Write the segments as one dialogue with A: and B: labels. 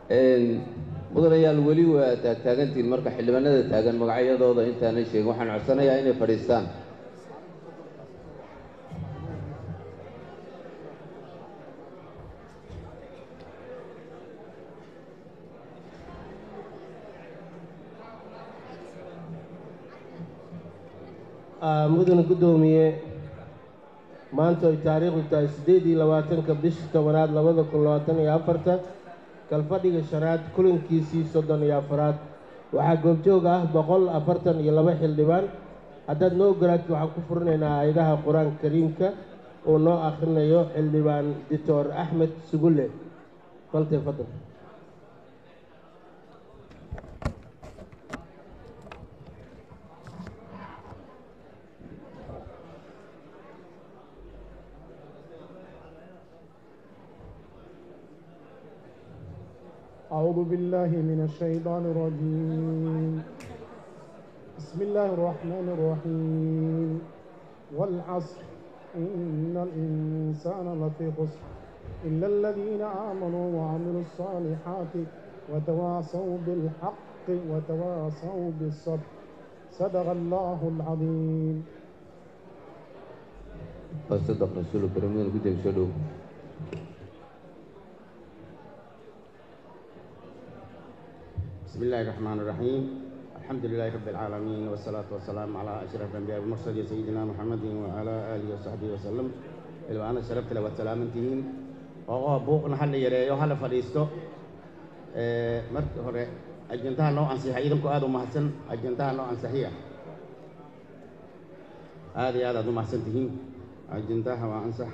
A: mudanayaal weli waa taagtaagantihiin marka xildhibaanada taagan magacyadooda intaanan sheegin waxaan codsanayaa inay fadhiistaan
B: mudane guddoomiye maanta ay taariikhdu tahay siddeed iyo labaatanka bishii tobanaad labada kun labaatan iyo afarta kalfadhiga shanaad kulankiisii soddon iyo afaraad waxaa goobjoog ah boqol afartan iyo laba xildhibaan haddaad noo ogolaatid waxaan ku furinaynaa aayadaha qur-aanka kariimka uu noo akhrinayo xildhibaan doctor axmed sugulle faltee fadal
C: أعوذ بالله من الشيطان الرجيم بسم الله الرحمن الرحيم والعصر إن الإنسان لفي خسر إلا الذين آمنوا وعملوا الصالحات وتواصوا بالحق وتواصوا بالصبر صدق الله العظيم
A: صدق رسول الكريم guddiga soo dhow
D: بسم الله الرحمن الرحيم الحمد لله رب العالمين والصلاة والسلام على أشرف الأنبياء والمرسلين سيدنا محمد وعلى آله وصحبه وسلم إلى أنا شرفت له والسلام انتهين وهو بوقنا هل يريو هل فريستو مرت هره أجنتها لو أنصحي إذا كو هذا محسن أجنتها لو أنصحي هذه هذا دو محسن تهين أجنتها وأنصح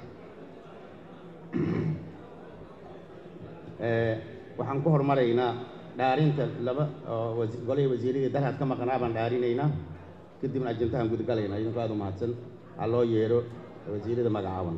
D: waxaan ku hormaraynaa dhaarinta laba oo golihii wasiiradii dalhaad ka maqnaa baan dhaarinaynaa kadibna ajantahan gudgalaynaa idinku aad u mahadsan ha loo yeedho wasiirada magacaaban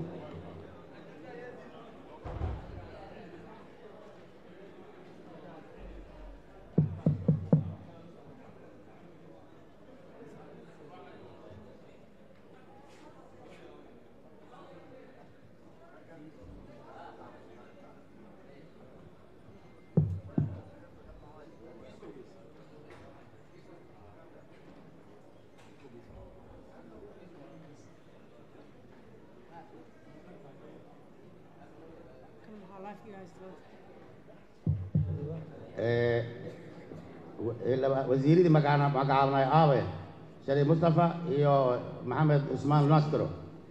D: wasiiradii magacaabnay aabe shariif mustafa iyo maxamed cusmaan nastro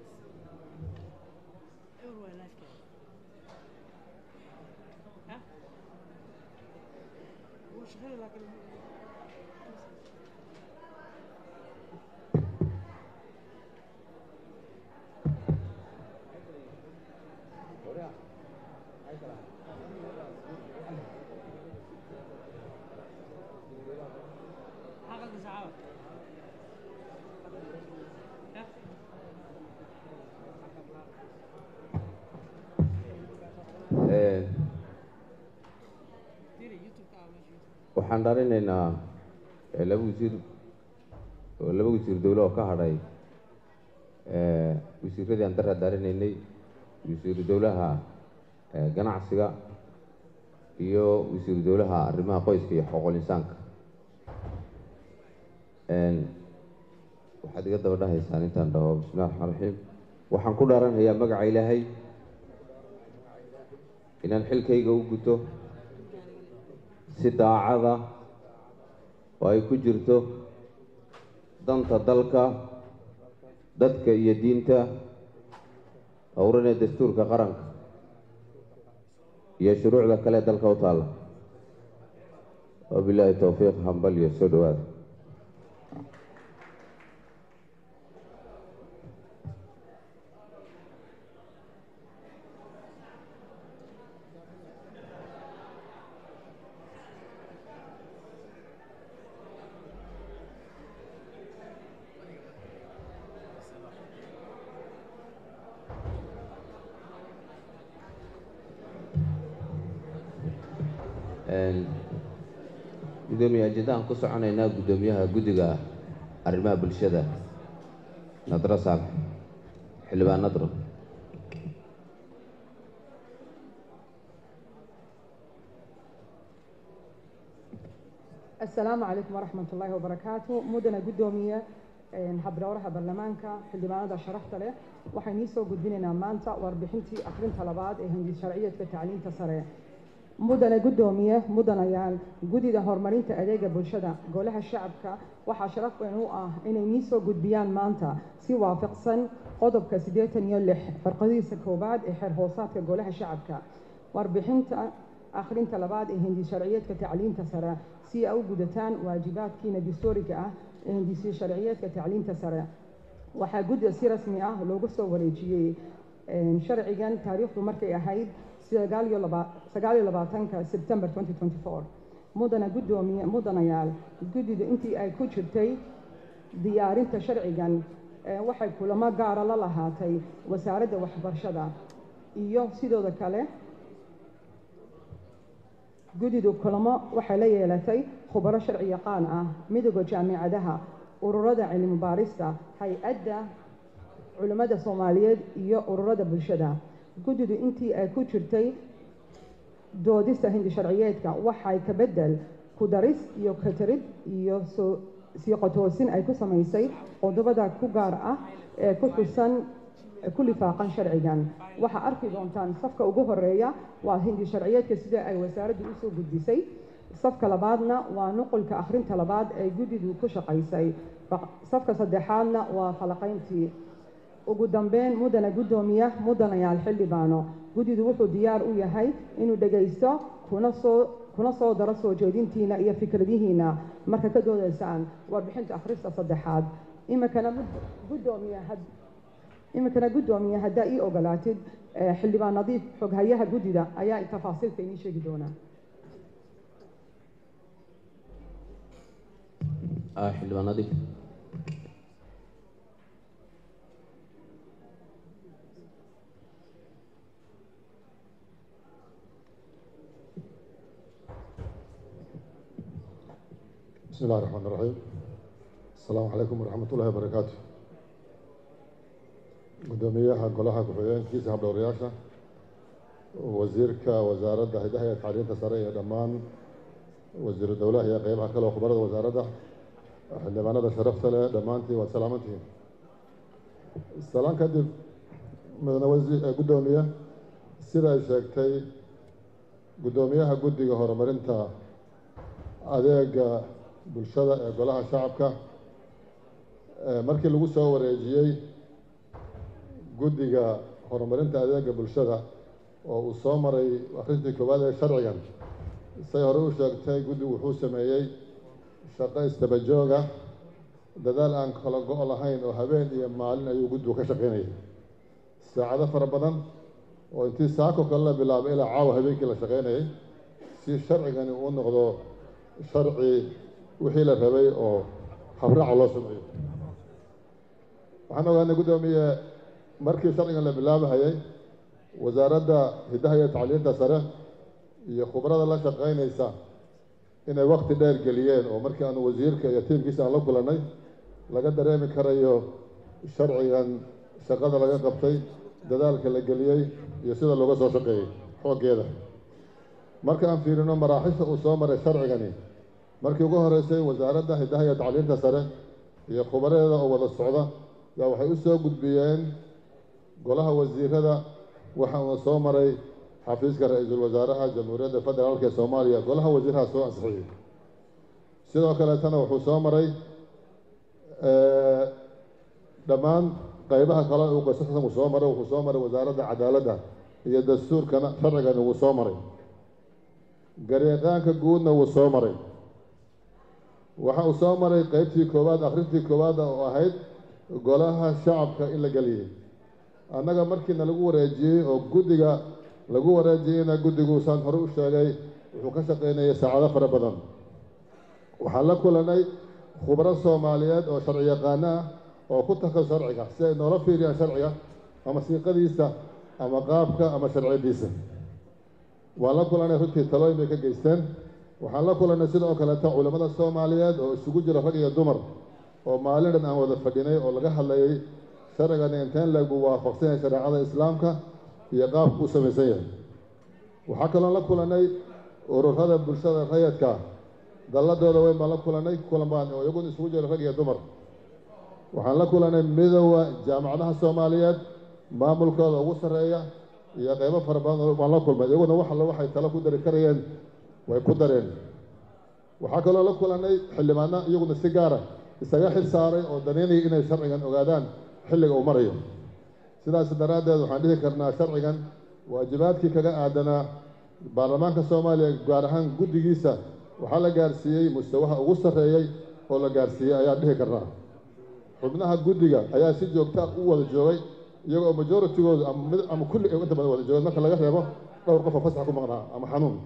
A: waxaan dharinaynaa laba wasiir laba wasiir dowle oo ka hadhay wasiiradii aan daraa daarinaynay wasiiru dowlaha ganacsiga iyo wasiiru dowlaha arrimaha qoyska iyo xoqol insaanka waxaad iga daba dhahaysaan intaan dhaho bismillahi raxmaan raxiim waxaan ku dhaaranayaa magaca ilaahay inaan xilkayga u guto si daacada oo ay ku jirto danta dalka dadka iyo diinta howranee dastuurka qaranka iyo shuruucda kale dalka u taalla wabilaahi towfiiq hambal iyo soo dhowaada gudoomiye ajendahan ku soconaynaa guddoomiyaha guddiga arrimaha bulshada nadro saalax xildhibaan nadro
E: asalaamu calaykum waraxmat ullaahi wabarakaatu mudana guddoomiye habdhowraha baarlamaanka xildhibaanada sharafta leh waxaan nii soo gudbinaynaa maanta warbixintii akhrinta labaad ee hindis sharciyeedka tacliinta sare mudane guddoomiye mudanayaal guddida horumarinta adeega bulshada golaha shacabka waxaa sharaf weyn u ah inay nii soo gudbiyaan maanta si waafaqsan qodobka siddeetan iyo lix farqadiisa koowaad ee xeer hoosaadka golaha shacabka warbixinta akhrinta labaad ee hindis sharciyeedka tacliinta sare si ay u gudataan waajibaadkiina dastuuriga ah ee hindisi sharciyeedka tacliinta sare waxaa guddiga si rasmi ah loogu soo wareejiyey sharcigan taariikhdu markay ahayd sagaal iyo labaatanka sebtembar mudana guddoomiye mudanayaal guddidu intii ay ku jirtay diyaarinta sharcigan waxay kulamo gaara la lahaatay wasaaradda waxbarashada iyo sidooda kale guddidu kulamo waxay la yeelatay khubaro sharci yaqaan ah midooda jaamicadaha ururada cilmi baarista hay-adda culimmada soomaaliyeed iyo ururada bulshada guddidu intii ay ku jirtay doodista hindi sharciyeedka waxay ka bedel ku daris iyo katarid iyo soo siiqotoosin ay ku samaysay qodobada ku gaar ah ee ku xusan ku lifaaqan sharcigan waxaa arki doontaan safka ugu horeeya waa hindi sharciyeedka sida ay wasaaraddu usoo gudbisay safka labaadna waa nuqulka akhrinta labaad ee guddidu ku shaqaysay safka saddexaadna waa falaqayntii ugu dambeyn mudana guddoomiye mudanayaal xildhibaano guddidu wuxuu diyaar u yahay inuu dhegaysto kuna soo kuna soo daro soo jeedintiina iyo fikradihiina marka ka doodaysaan warbixinta akhrista saddexaad iminkana guddoomiye iminkana guddoomiye haddaa ii ogolaatid xildhibaan nadiif xoghayaha guddida ayaa tafaasiilka inii sheegi doonaa
A: xildhibaan nadiif
F: بسم الله الرحمن الرحيم السلام عليكم ورحمة الله وبركاته قدوميها قولها كحيين كيس هبل ورياشة وزيرك وزارة هيدا هي تعليم تسرية دمان وزير الدولة هي قيمها كلا وخبرة وزارة عندما أنا شرفت له دمانتي وسلامتي السلام كدب من وزير قدومية سيدا شاكتي قدوميها قدي هرمرنتا adeega bulshada ee golaha shacabka markii lagu soo wareejiyey guddiga horumarinta adeega bulshada oo uu soo maray akhrintii koowaad ee sharcigan say hore u sheegtay guddigu wuxuu sameeyey shaqo istabajooga dadaal aan kala go' lahayn oo habeen iyo maalin ayuu guddigu ka shaqaynayay saacado fara badan oo intii saako kale la bilaabay ilaa caawa habeenkii la shaqaynayay si sharcigani uu noqdo sharci wixii la rabay oo habraaca loo sameeyo waxaan ogaanay guddoomiye markii sharcigan la bilaabahayay wasaaradda hiddaha iyo tacliinta sare iyo khubrada la shaqaynaysa inay wakti dheer geliyeen oo markii aanu wasiirka iyo tiimkiisa aan la kulannay laga dareemi karayo sharcigan shaqada laga qabtay dadaalka la geliyey iyo sida looga soo shaqeeyey xooggeeda marka aan fiirino maraaxisha uu soo maray sharcigani markii ugu horeysay wasaaradda hiddaha iyo tacliinta sare iyo khubareeda oo wada socda yaa waxay u soo gudbiyeen golaha wasiirada waxa uuna soo maray xafiiska ra-iisul wasaaraha jamhuuriyadda federaalka ee soomaaliya golaha wasiiraha soo ansixiyey sidoo kaleetana wuxuu soo maray dhammaan qaybaha kale uu qasasan uu soo maray wuxuu soo maray wasaaradda cadaaladda iyo dastuurkana sharcigani wuu soo maray gareeqaanka guudna wuu soo maray waxa uu soo maray qeybtii koowaad akhrintii koowaad oo ahayd golaha shacabka in la geliyey annaga markiina lagu wareejiyey oo guddiga lagu wareejiyeyna guddigu saan hore u sheegay wuxuu ka shaqaynayay saacado fara badan waxaan la kulanay khubro soomaaliyeed oo sharci yaqaano ah oo ku takas sharciga si ay noola fiiriyaan sharciga ama siiqadiisa ama qaabka ama sharciyadiisa waan la kulanay runtii talooyin bay ka geysteen waxaan la kulanay sidoo kaleeta culimmada soomaaliyeed oo isugu jira rag iyo dumar oo maalin dhan aan wada fadhinay oo laga hadlayay sharcigani inteen lagu waafaqsan yahay shareecada islaamka iyo qaabku u samaysan yahay waxaa kaloo la kulanay ururada bulshada rayadka dalladooda weyn baan la kulanay kulan baan oo iyaguna isugu jira rag iyo dumar waxaan la kulanay midooda jaamacadaha soomaaliyeed maamulkooda ugu sarreeya iyo qeybo fara badan baan la kulmay iyaguna wax alle waxay talo ku dari karayeen way ku dareen waxaa kaloo la kulanay xildhibaano iyaguna si gaara isaga xil saaray oo daneynaya inay sharcigan ogaadaan xilliga uu marayo sidaas daraaddeed waxaan dhihi karnaa sharcigan waajibaadkii kaga aadanaa baarlamaanka soomaaliya gaar ahaan guddigiisa waxaa la gaarsiiyey mustawaha ugu sarreeyey oo la gaarsiiyey ayaan dhihi karnaa xubnaha guddiga ayaa si joogta u wada joogay iyagoo majoritygoodu ama mid ama kulli ay inta badan wada joogeen marka laga reebo dhowr qof oo fasax ku maqnaa ama xanuun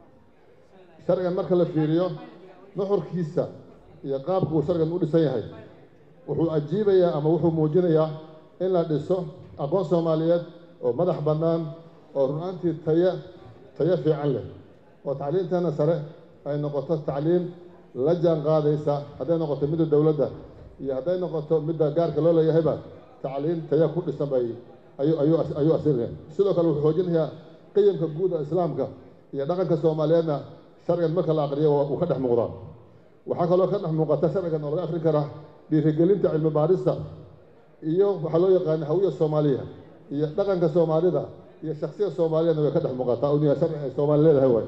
F: sharcigan marka la fiiriyo nuxurkiisa iyo qaabka uu sharcigan u dhisan yahay wuxuu ajiibayaa ama wuxuu muujinayaa in la dhiso aqoon soomaaliyeed oo madax bannaan oo run-aantii tayo tayo fiican leh oo tacliinteena sare ay noqoto tacliin la jaan qaadaysa hadday noqoto midda dowladda iyo hadday noqoto midda gaarka loo leeyahayba tacliin tayo ku dhisan bay ayuu ayuu ayuu asirinaya sidoo kale wuxuu xoojinayaa qiyamka guud ee islaamka iyo dhaqanka soomaaliyeedna sharcigan marka la aqriyo uu ka dhex muuqdaa waxaa kaloo ka dhex muuqata sharcigan oo laga akrin karaa dhiirigelinta cilmi baarista iyo waxaa loo yaqaana hawiya soomaaliya iyo dhaqanka soomaalida iyo shaksiga soomaaliyadna way ka dhex muuqataa uniya sharci ay soomaali leedahay waay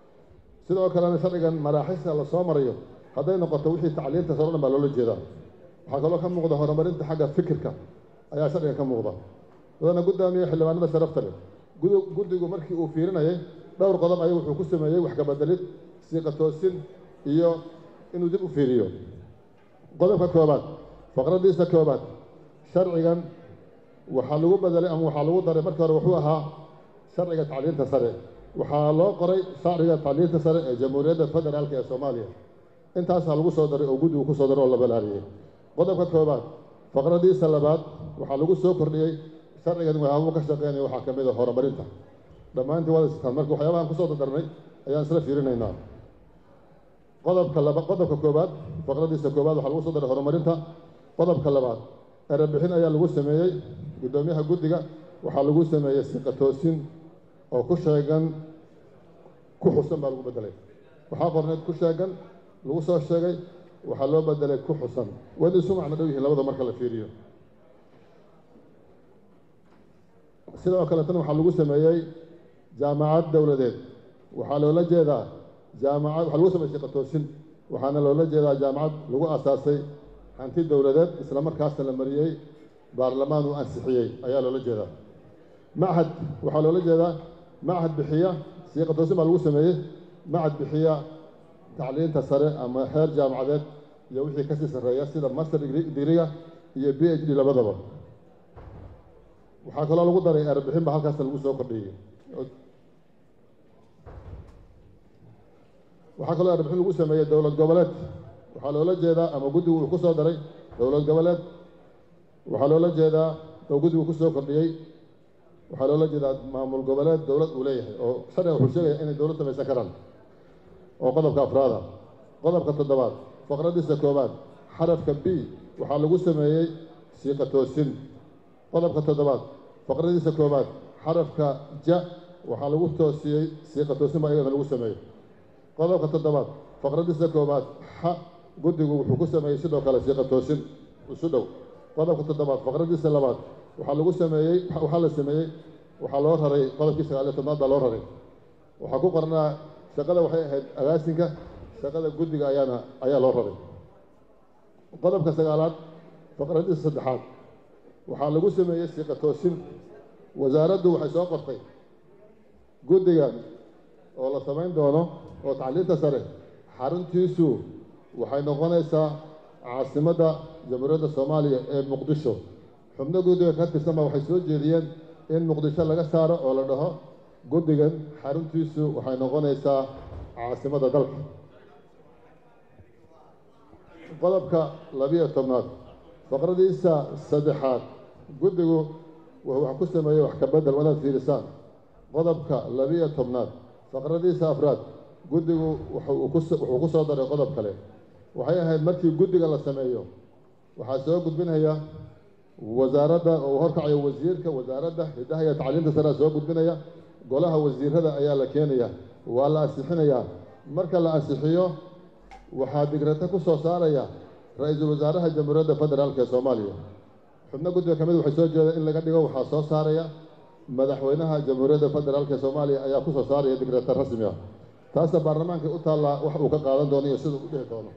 F: sidoo kalena sharcigan maraaxista la soo marayo hadday noqoto wixii tacliinta saro dhan baa loola jeedaa waxaa kaloo ka muuqda horumarinta xagga fikirka ayaa sharcigan ka muuqda dadana guddaamiye xildhibaanada sharafta leh guddigu markii uu fiirinayay dhowr qodob ayuu wuxuu ku sameeyey wax kabedelid siiqa toosin iyo inuu dib u fiiriyo qodobka koobaad faqradiisa koobaad sharcigan waxaa lagu bedelay ama waxaa lagu daray markii hore wuxuu ahaa sharciga tacliinta sare waxaa loo qoray sharciga tacliinta sare ee jamhuuriyadda federaalka ee soomaaliya intaasaa lagu soo daray oo guddigu ku soo daray oo la balaariyey qodobka koobaad faqradiisa labaad waxaa lagu soo kordhiyey sharcigan waxyaabuu ka shaqeynaya waxaa ka mid a horumarinta dhammaantii wada sitaan marka waxyaabahan kusoo dardarnay ayaan isla fiirinaynaa qodobka laba qodobka koobaad faqradiisa koobaad waxaa lagu soo daray horumarinta qodobka labaad erebixin ayaa lagu sameeyey guddoomiyaha guddiga waxaa lagu sameeyey siqa toosin oo ku sheegan ku xusan baa lagu bedelay waxaa qorneed ku sheegan lagu soo sheegay waxaa loo bedelay ku xusan wayna isu macno dhow yihiin labada marka la fiiriyo sidoo kale tan waxaa lagu sameeyey jaamacad dowladeed waxaa loola jeedaa jaamacad waxaa lagu sameeyey siqa toosin waxaana loola jeedaa jaamacad lagu aasaasay hanti dowladeed isla markaasna la mariyey baarlamaan uu ansixiyey ayaa loola jeedaa machad waxaa loola jeedaa machad bixiya siiqa toosin baa lagu sameeyey machad bixiya tacliinta sare ama heer jaamacadeed iyo wixii kasii sarreeya sida master digriga iyo b h d labadaba waxaa kaloo lagu daray erbixin ba halkaasna lagu soo kordhiyey waxaa kaloo erbixin lagu sameeyey dowlad goboleed waxaa loola jeedaa ama guddigu uu ku soo daray dowlad goboleed waxaa loola jeedaa oo guddigu ku soo kordhiyey waxaa loola jeedaa maamul goboleed dowlad uu leeyahay oo sharciga wuxuu sheegaya inay dowlad samaysan karaan oo qodobka afraada qodobka toddobaad faqradiisa koobaad xarafka b waxaa lagu sameeyey siiqa toosin qodobka toddobaad faqradiisa koobaad xarafka ja waxaa lagu toosiyey siiqa toosin baa iyadana lagu sameeyey qodobka toddobaad faqradiisa koobaad xa guddigu wuxuu ku sameeyey sidoo kale siiqa toosin isu dhow qodobka toddobaad faqradiisa labaad waxaa lagu sameeyey waxaa la sameeyey waxaa loo raray qodobkii sagaaliyo tobnaad baa loo raray waxaa ku qornaa shaqada waxay ahayd agaasinka shaqada guddiga ayaana ayaa loo raray qodobka sagaalaad faqradiisa saddexaad waxaa lagu sameeyey siiqa toosin wasaaraddu waxay soo qortay guddigan oo la samayn doono oo tacliinta sare xaruntiisu waxay noqonaysaa caasimadda jamhuuriyadda soomaaliya ee muqdisho xubno guddiga ka tirsanba waxay soo jeediyeen in muqdisho laga saaro oo la dhaho guddigan xaruntiisu waxay noqonaysaa caasimadda dalka qodobka labiyo tobnaad faqradiisa saddexaad guddigu wuxuu wax ku sameeyey wax ka bedel wanaad fiirisaan qodobka labiyo tobnaad faqradiisa afraad guddigu wuxuu ku soo daray qodob kale waxay ahayd markii guddiga la sameeyo waxaa soo gudbinaya wasaaradda oo uu horkacayo wasiirka wasaaradda hiddaha iyo tacliinta sarea soo gudbinaya golaha wasiirada ayaa la keenaya waa la ansixinayaa marka la ansixiyo waxaa digrata ku soo saaraya ra-iisul wasaaraha jamhuuriyadda federaalk ee soomaaliya xubno guddiga ka mid waxay soo jeedeen in laga dhigo waxaa soo saaraya madaxweynaha jamhuuriyadda federaalk ee soomaaliya ayaa ku soo saaraya digrata rasmi ah taasna baarlamaankay u taallaa wax uu ka qaadan doono iyo siduu u dhihi doono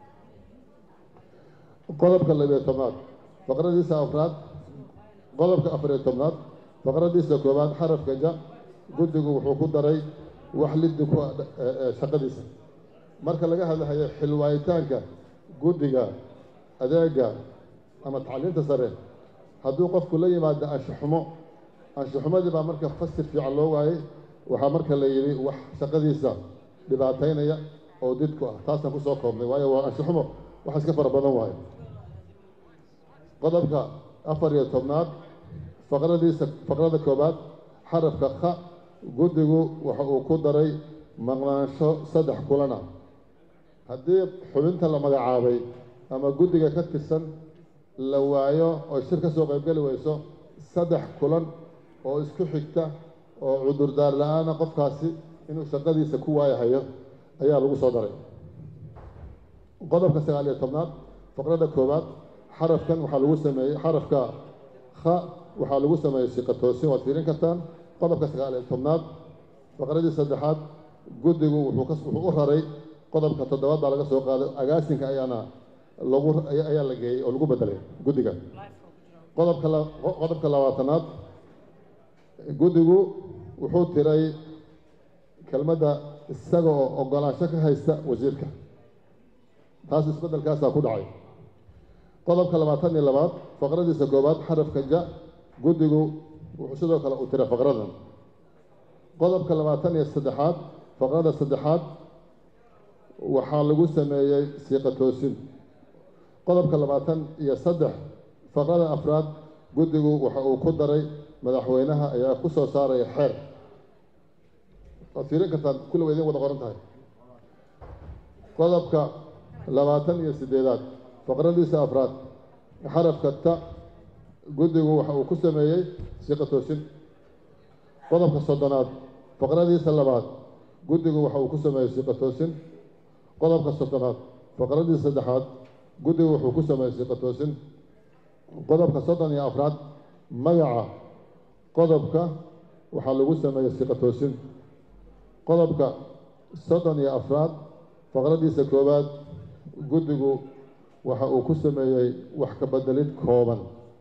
F: qodobka labiyo tobnaad faqradiisa afraad qodobka afariyo tobnaad faqradiisa koowaad xarafka ja guddigu wuxuu ku daray wax liddi ku shaqadiisa marka laga hadlahayo xilwaayitaanka guddiga adeega ama tacliinta sare hadduu qofku la yimaado anshaxumo anshaxumadii baa marka fasir fiican loo waayey waxaa marka la yidhi wax shaqadiisa dhibaataynaya oo didku ah taasaan kusoo koobnay waayo waa anshaxumo wax iska fara badan waayo qodobka afar iyo tobnaad faqradiisa faqrada koowaad xarafka kha guddigu waxa uu ku daray maqnaansho saddex kulan ah haddii xubinta la magacaabay ama guddiga ka tirsan la waayo oo shir ka soo qaybgeli weyso saddex kulan oo isku xigta oo cudurdaar la-aana qofkaasi inuu shaqadiisa ku waayahayo ayaa lagu soo daray qodobka sagaal iyo tobnaad faqrada koowaad xarafkan waxaa lagu sameeyey xarafka kha waxaa lagu sameeyey siqa toosin waad fiirin kartaan qodobka sagaal iyo tobnaad faqradii saddexaad guddigu wuxuu ka wuxuu u raray qodobka toddobaad baa laga soo qaaday agaasinka ayaana lagu ayaa la geeyey oo lagu bedelay guddiga qodobka la qodobka labaatanaad guddigu wuxuu tiray kelmadda isaga oo ogolaansho ka haysta wasiirka taas isbeddelkaasaa ku dhacay qodobka labaatan iyo labaad faqradiisa koowaad xarafka ja guddigu wuxuu sidoo kale u tiray faqradan qodobka labaatan iyo saddexaad faqrada saddexaad waxaa lagu sameeyey siiqa toosin qodobka labaatan iyo saddex faqrada afraad guddigu waxa uu ku daray madaxweynaha ayaa ku soo saaraya xeer waad fiirin kartaan kulli waa idin wada qoran tahay qodobka labaatan iyo siddeedaad faqradiisa afraad xarafka ta guddigu waxa uu ku sameeyey siiqa toosin qodobka soddonaad faqradiisa labaad guddigu waxa uu ku sameeyey siiqa toosin qodobka soddonaad faqradiisa saddexaad guddigu wuxuu ku sameeyey siiqa toosin qodobka soddon iyo afraad magaca qodobka waxaa lagu sameeyey siiqa toosin qodobka soddon iyo afraad faqradiisa koowaad guddigu waxa uu ku sameeyey wax ka bedelid kooban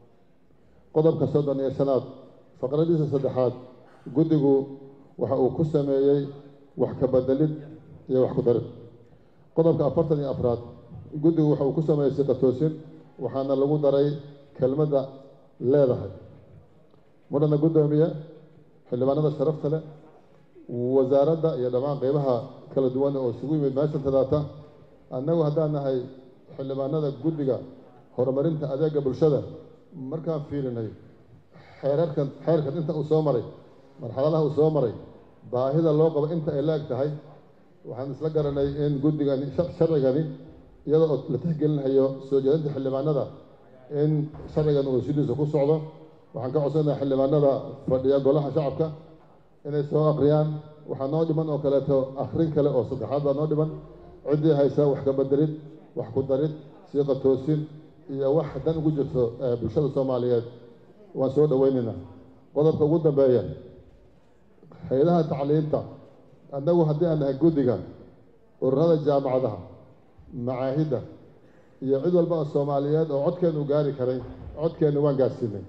F: qodobka soddon iyo shanaad faqradiisa saddexaad guddigu waxa uu ku sameeyey wax ka bedelid iyo wax ku darid qodobka afartan iyo afraad guddigu waxa uu ku sameeyey siqa toosin waxaana lagu daray kelmadda leedahay mudhana guddoomiye xildhibaanada sharafta leh wasaaradda iyo dhammaan qeybaha kala duwan oo isugu yimid meeshan tadaata annagu haddaan nahay xildhibaanada guddiga horumarinta adeega bulshada markaan fiirinay xeerarkan xeerkan inta uu soo maray marxaladaha uu soo maray baahida loo qabo inta ay la eg tahay waxaan isla garanay in guddigani sharcigani iyada oo la tixgelinayo soo jeedinta xildhibaanada in sharcigan uu sidiisa ku socdo waxaan ka codsanayaa xildhibaanada fadhiya golaha shacabka inay soo akhriyaan waxaa noo dhiman oo kaleeto akhrin kale oo saddexaad baa noo dhiman ciddii haysa wax ka bedelid wax ku darid siiqa toosin iyo wax dan ugu jirto bulshada soomaaliyeed waan soo dhoweynaynaa qodobka ugu dambeeya hay-adaha tacliinta annagu haddii aan nahay guddiga ururada jaamacadaha macaahidda iyo cid walba oo soomaaliyeed oo codkeennu gaari karay codkeennu waan gaarsiinay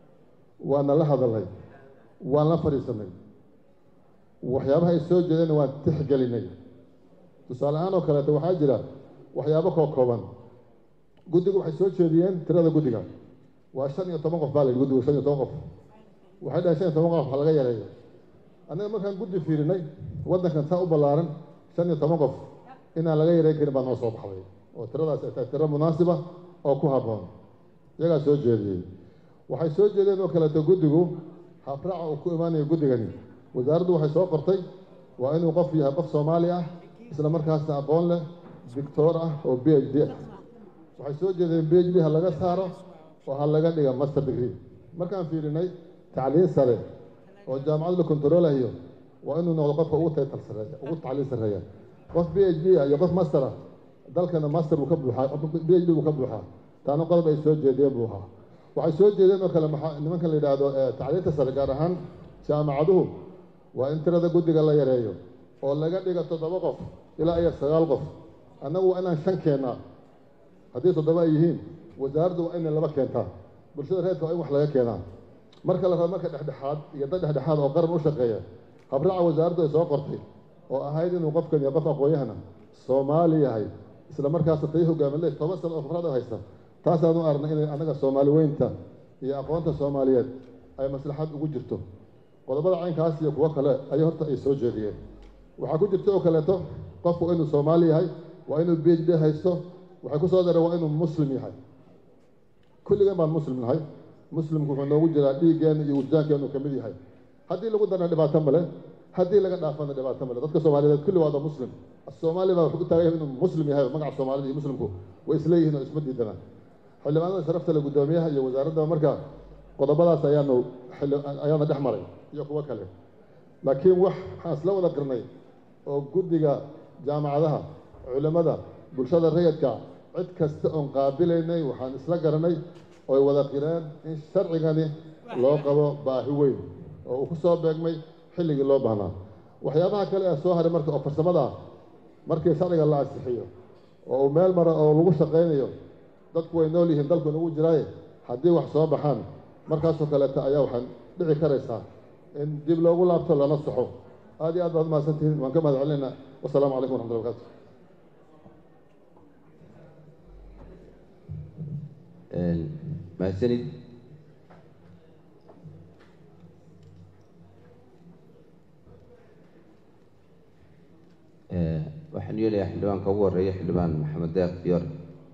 F: waana la hadalnay waan la fadhiisanay waxyaabaha ay soo jeedeen waan tixgelinay tusaale ahaan oo kaleeto waxaa jira waxyaabo koo kooban guddigu waxay soo jeediyeen tirada guddiga waa shan iyo toban qof baa la yidhi guddigu shan iyo toban qof waxay dhahay shan iyo toban qof wax laga yareeyo annaga markaan guddi fiirinay waddankan saa u ballaaran shan iyo toban qof inaan laga yareyn karin baa noo soo baxday oo tiradaas ay tahay tiro munaasiba oo ku habboon iyagaa soo jeediyey waxay soo jeedeen oo kaleeto guddigu habraaca uu ku imaanayo guddigani wasaaraddu waxay soo qortay waa inuu qof yahay qof soomaali ah isla markaasna aqoon leh dictoor ah oo b h d ah waxay soo jeedeen b h d ha laga saaro oo ha laga dhiga master degree markaan fiirinay tacliin sare oo jaamacad la kontaroolayo waa inuu noqdo qofka ugu taytal sareeya ugu tacliin sarreeya qof b h d ah iyo qof master ah dalkana master buu ka buuxaa b h d buu ka buuxaa taana qodob ay soo jeediyeen buu ahaa waxay soo jeedeen oo kale maxaa nimankan la yidhaahdo tacliinta sare gaar ahaan jaamacaduhu waa in tirada guddiga la yareeyo oo laga dhigo toddoba qof ilaa iyo sagaal qof annagu waa inaan shan keennaa haddii toddoba ay yihiin wasaaraddu waa inay laba keentaa bulshada reerka waa in wax laga keenaa marka la rabo marka dhexdhexaad iyo dad dhexdhexaad oo qaran u shaqeeya habraaca wasaaraddu ay soo qortay oo ahayd inuu qofkan iyo qof aqoon-yahana soomaali yahay isla markaasna tay hogaamile toban sano oo khibrad haysta taasaan u aragnay inay annaga soomaali weynta iyo aqoonta soomaaliyeed ay maslaxad ugu jirto qodobada caynkaas iyo kuwo kale ayay horta ay soo jeediyeen waxaa ku jirta oo kaleeto qofku inuu soomaali yahay waa inuu b h d haysto waxay ku soo dareen waa inuu muslim yahay kulligeen baan muslim nahay muslimku wuxuu noogu jiraa dhiiggeena iyo wujdaankeenu ka mid yahay haddii lagu darna dhibaato male haddii laga dhaafana dhibaato male dadka soomaaliyeed kulli waada muslim soomaali baa wuxuu u taagan yahay inuu muslim yahay magaca soomaalida iyo muslimku way isleeyihiin oo isma diidana xildhibaanada sharafta le guddoomiyaha iyo wasaaradda marka qodobadaas ayaanu ayaana dhex maray iyo kuwo kale laakiin wax waxaan isla wada qirnay oo guddiga jaamacadaha culimmada bulshada rayidka cid kasta oon qaabilaynay waxaan isla garanay ooy wada qireen in sharcigani loo qabo baahi weyn oo uu ku soo beegmay xilligii loo baahnaa waxyaabaha kale ee soo haray marka oo farsamada ah markii sharciga la ansixiyo oo uu meel mara oo lagu shaqaynayo dadku way nool yihiin dalku inagu jiraaye haddii wax soo baxaan markaasoo kaleeta ayaa waxaan dhici karaysaa in dib loogu laabto lana saxo aad iyo aad baad mahadsantihiin waan ka mahad celinaynaa wasalaamu calaykum waraxmatulla barkatu
A: mahadsanid waxaan yeelayaa xildhibaanka ugu horeeya xildhibaan maxamed deeq fiyoore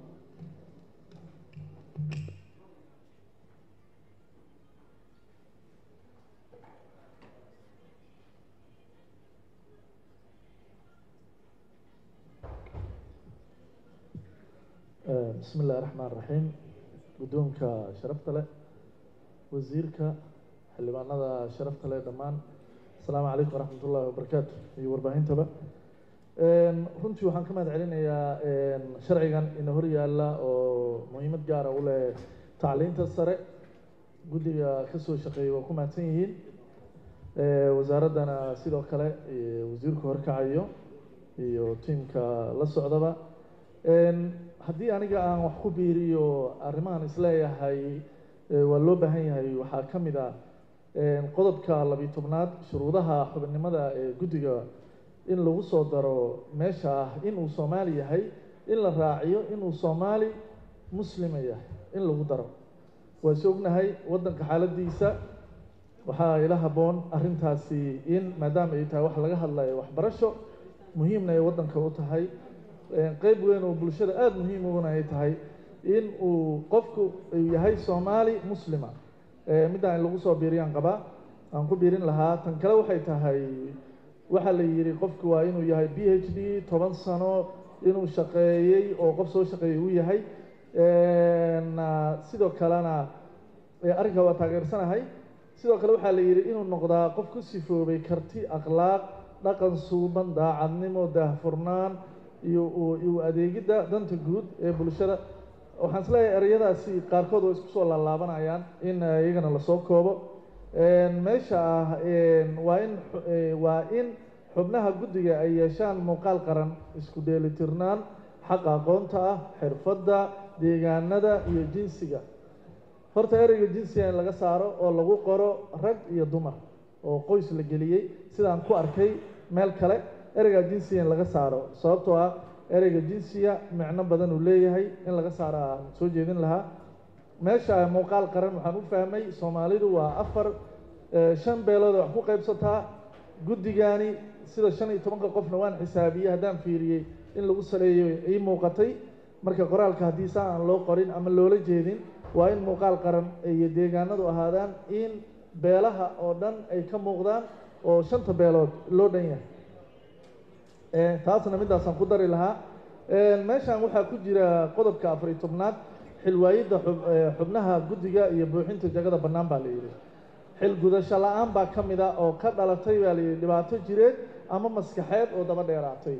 G: bismi illahi raxmaan raxiim guddoonka sharafta leh wasiirka xildhibaanada sharafta leh dhammaan asalaamu calaykum waraxmat ullahi wabarakaatu iyo warbaahintaba runtii waxaan ka mahad celinayaa sharcigan ina hor yaalla oo muhiimad gaara u leh tacliinta sare guddiga kasoo shaqeeyay waa ku mahadsan yihiin wasaaraddana sidoo kale wasiirku horkacayo iyo tiimka la socdaba haddii aniga aan wax ku biiriyo arrimahan isleeyahay waa loo baahan yahay waxaa ka mid ah qodobka labiyo tobnaad shuruudaha xubinimada ee guddiga in lagu soo daro meesha ah inuu soomaali yahay in la raaciyo inuu soomaali muslima yahay in lagu daro waa is ognahay waddanka xaaladiisa waxaa ila habboon arrintaasi in maadaama ay tahay wax laga hadlayo waxbarasho muhiimna ay waddanka u tahay qeyb weyn oo bulshada aada muhiim uguna ay tahay in uu qofku uu yahay soomaali muslima middaa in lagu soo biiriyaan qabaa aan ku biirin lahaa tan kale waxay tahay waxaa la yidhi qofku waa inuu yahay b h d toban sano inuu shaqeeyey oo qof soo shaqeeyey uu yahay sidoo kalena arrinka waa taageersanahay sidoo kale waxaa la yidhi inuu noqdaa qof ku sifoobay karti akhlaaq dhaqan suuban daacadnimo daahfurnaan iyo iyo adeegidda danta guud ee bulshada waxaan isleeyahay ereyadaasi qaarkood oo isku soo laalaabanayaan in iyagana lasoo koobo meesha ah waa in waa in xubnaha guddiga ay yeeshaan muuqaal qaran isku dheelitirnaan xaqa aqoonta ah xirfadda deegaanada iyo jinsiga horta ereyga jinsiga in laga saaro oo lagu qoro rag iyo dumar oo qoys la geliyey sidaan ku arkay meel kale ereyga jinsiga in laga saaro sababtoo ah ereyga jinsiga micno badan uu leeyahay in laga saaro aan soo jeedin lahaa meesha muuqaal qaran waxaan u fahmay soomaalidu waa afar shan beelood wax ku qaybsataa guddigani sida shan iyo tobanka qofna waan xisaabiyey haddaan fiiriyey in lagu saleeyo ii muuqatay marka qoraalka haddii saa aan loo qorin ama loola jeedin waa in muuqaal qaran iyo deegaanadu ahaadaan in beelaha oo dhan ay ka muuqdaan oo shanta beelood loo dhan yahay taasna middaasaan ku dari lahaa meeshan waxaa ku jira qodobka afariy tobnaad xilwaayidda xubnaha guddiga iyo buuxinta jagada bannaan baa la yidhi xil gudasho la-aan baa ka mid a oo ka dhalatay baa la yidhi dhibaato jireed ama maskaxeed oo daba dheeraatay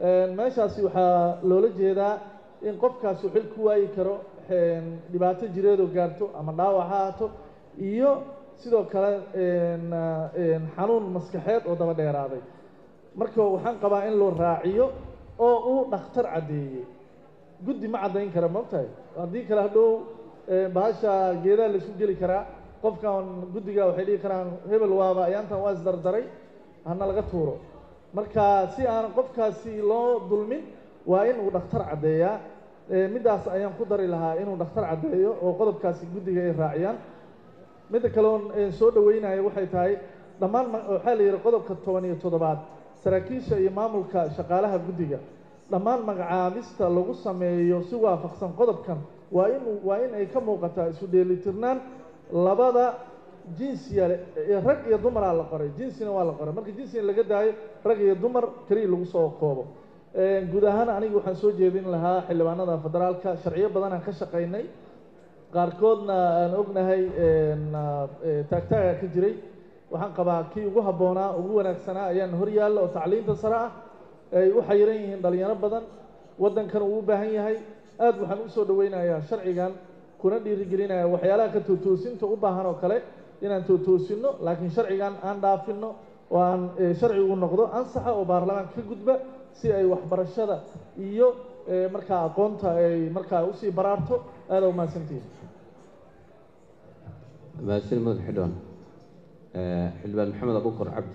G: meeshaasi waxaa loola jeedaa in qofkaasi xil ku waayi karo dhibaato jireedoo gaarto ama dhaawac ha ahaato iyo sidoo kale xanuun maskaxeed oo daba dheeraaday marka waxaan qabaa in loo raaciyo oo uu dhakhtar caddeeyey guddi ma caddayn kara maogtahay haddii kale hadhow bahasha geedaha laisku geli karaa qofkan guddiga waxay dhihi karaan hebel waaba ayaantan waa isdardaray hana laga tuuro marka si aan qofkaasi loo dulmin waa in uu dhakhtar caddeeyaa middaas ayaan ku dari lahaa inuu dhakhtar caddeeyo oo qodobkaasi guddiga ay raaciyaan midda kaleon soo dhaweynayo waxay tahay dhammaan waxaa la yidhi qodobka toban iyo toddobaad saraakiisha iyo maamulka shaqaalaha guddiga dhammaan magacaabista lagu sameeyo si waafaqsan qodobkan waa in waa in ay ka muuqataa isu dheelitirnaan labada jinsiya rag iyo dumaraa la qoray jinsina waa la qoray marka jinsina laga daayo rag iyo dumar keliya lagu soo koobo guud ahaan aniga waxaan soo jeedin lahaa xildhibaanada federaalka sharciyo badan aan ka shaqaynay qaarkoodna aan ognahay taagtaaga ka jiray waxaan qabaa kii ugu habboonaa ugu wanaagsanaa ayaan hor yaalla oo tacliinta sare ah ay u xayiran yihiin dhalinyaro badan waddankan uu u baahan yahay aad waxaan u soo dhaweynayaa sharcigan kuna dhiirigelinaya waxyaalaha ka tootoosinta u baahan oo kale inaan tootoosinno laakiin sharcigan aan dhaafinno oo aan sharcigu noqdo ansaxa oo baarlamaanka ka gudba si ay waxbarashada iyo markaa aqoonta ay markaa usii baraarto aada u mahadsantihin
A: mahadsan madax xildhibaan xildhibaan maxamed abukar cabdi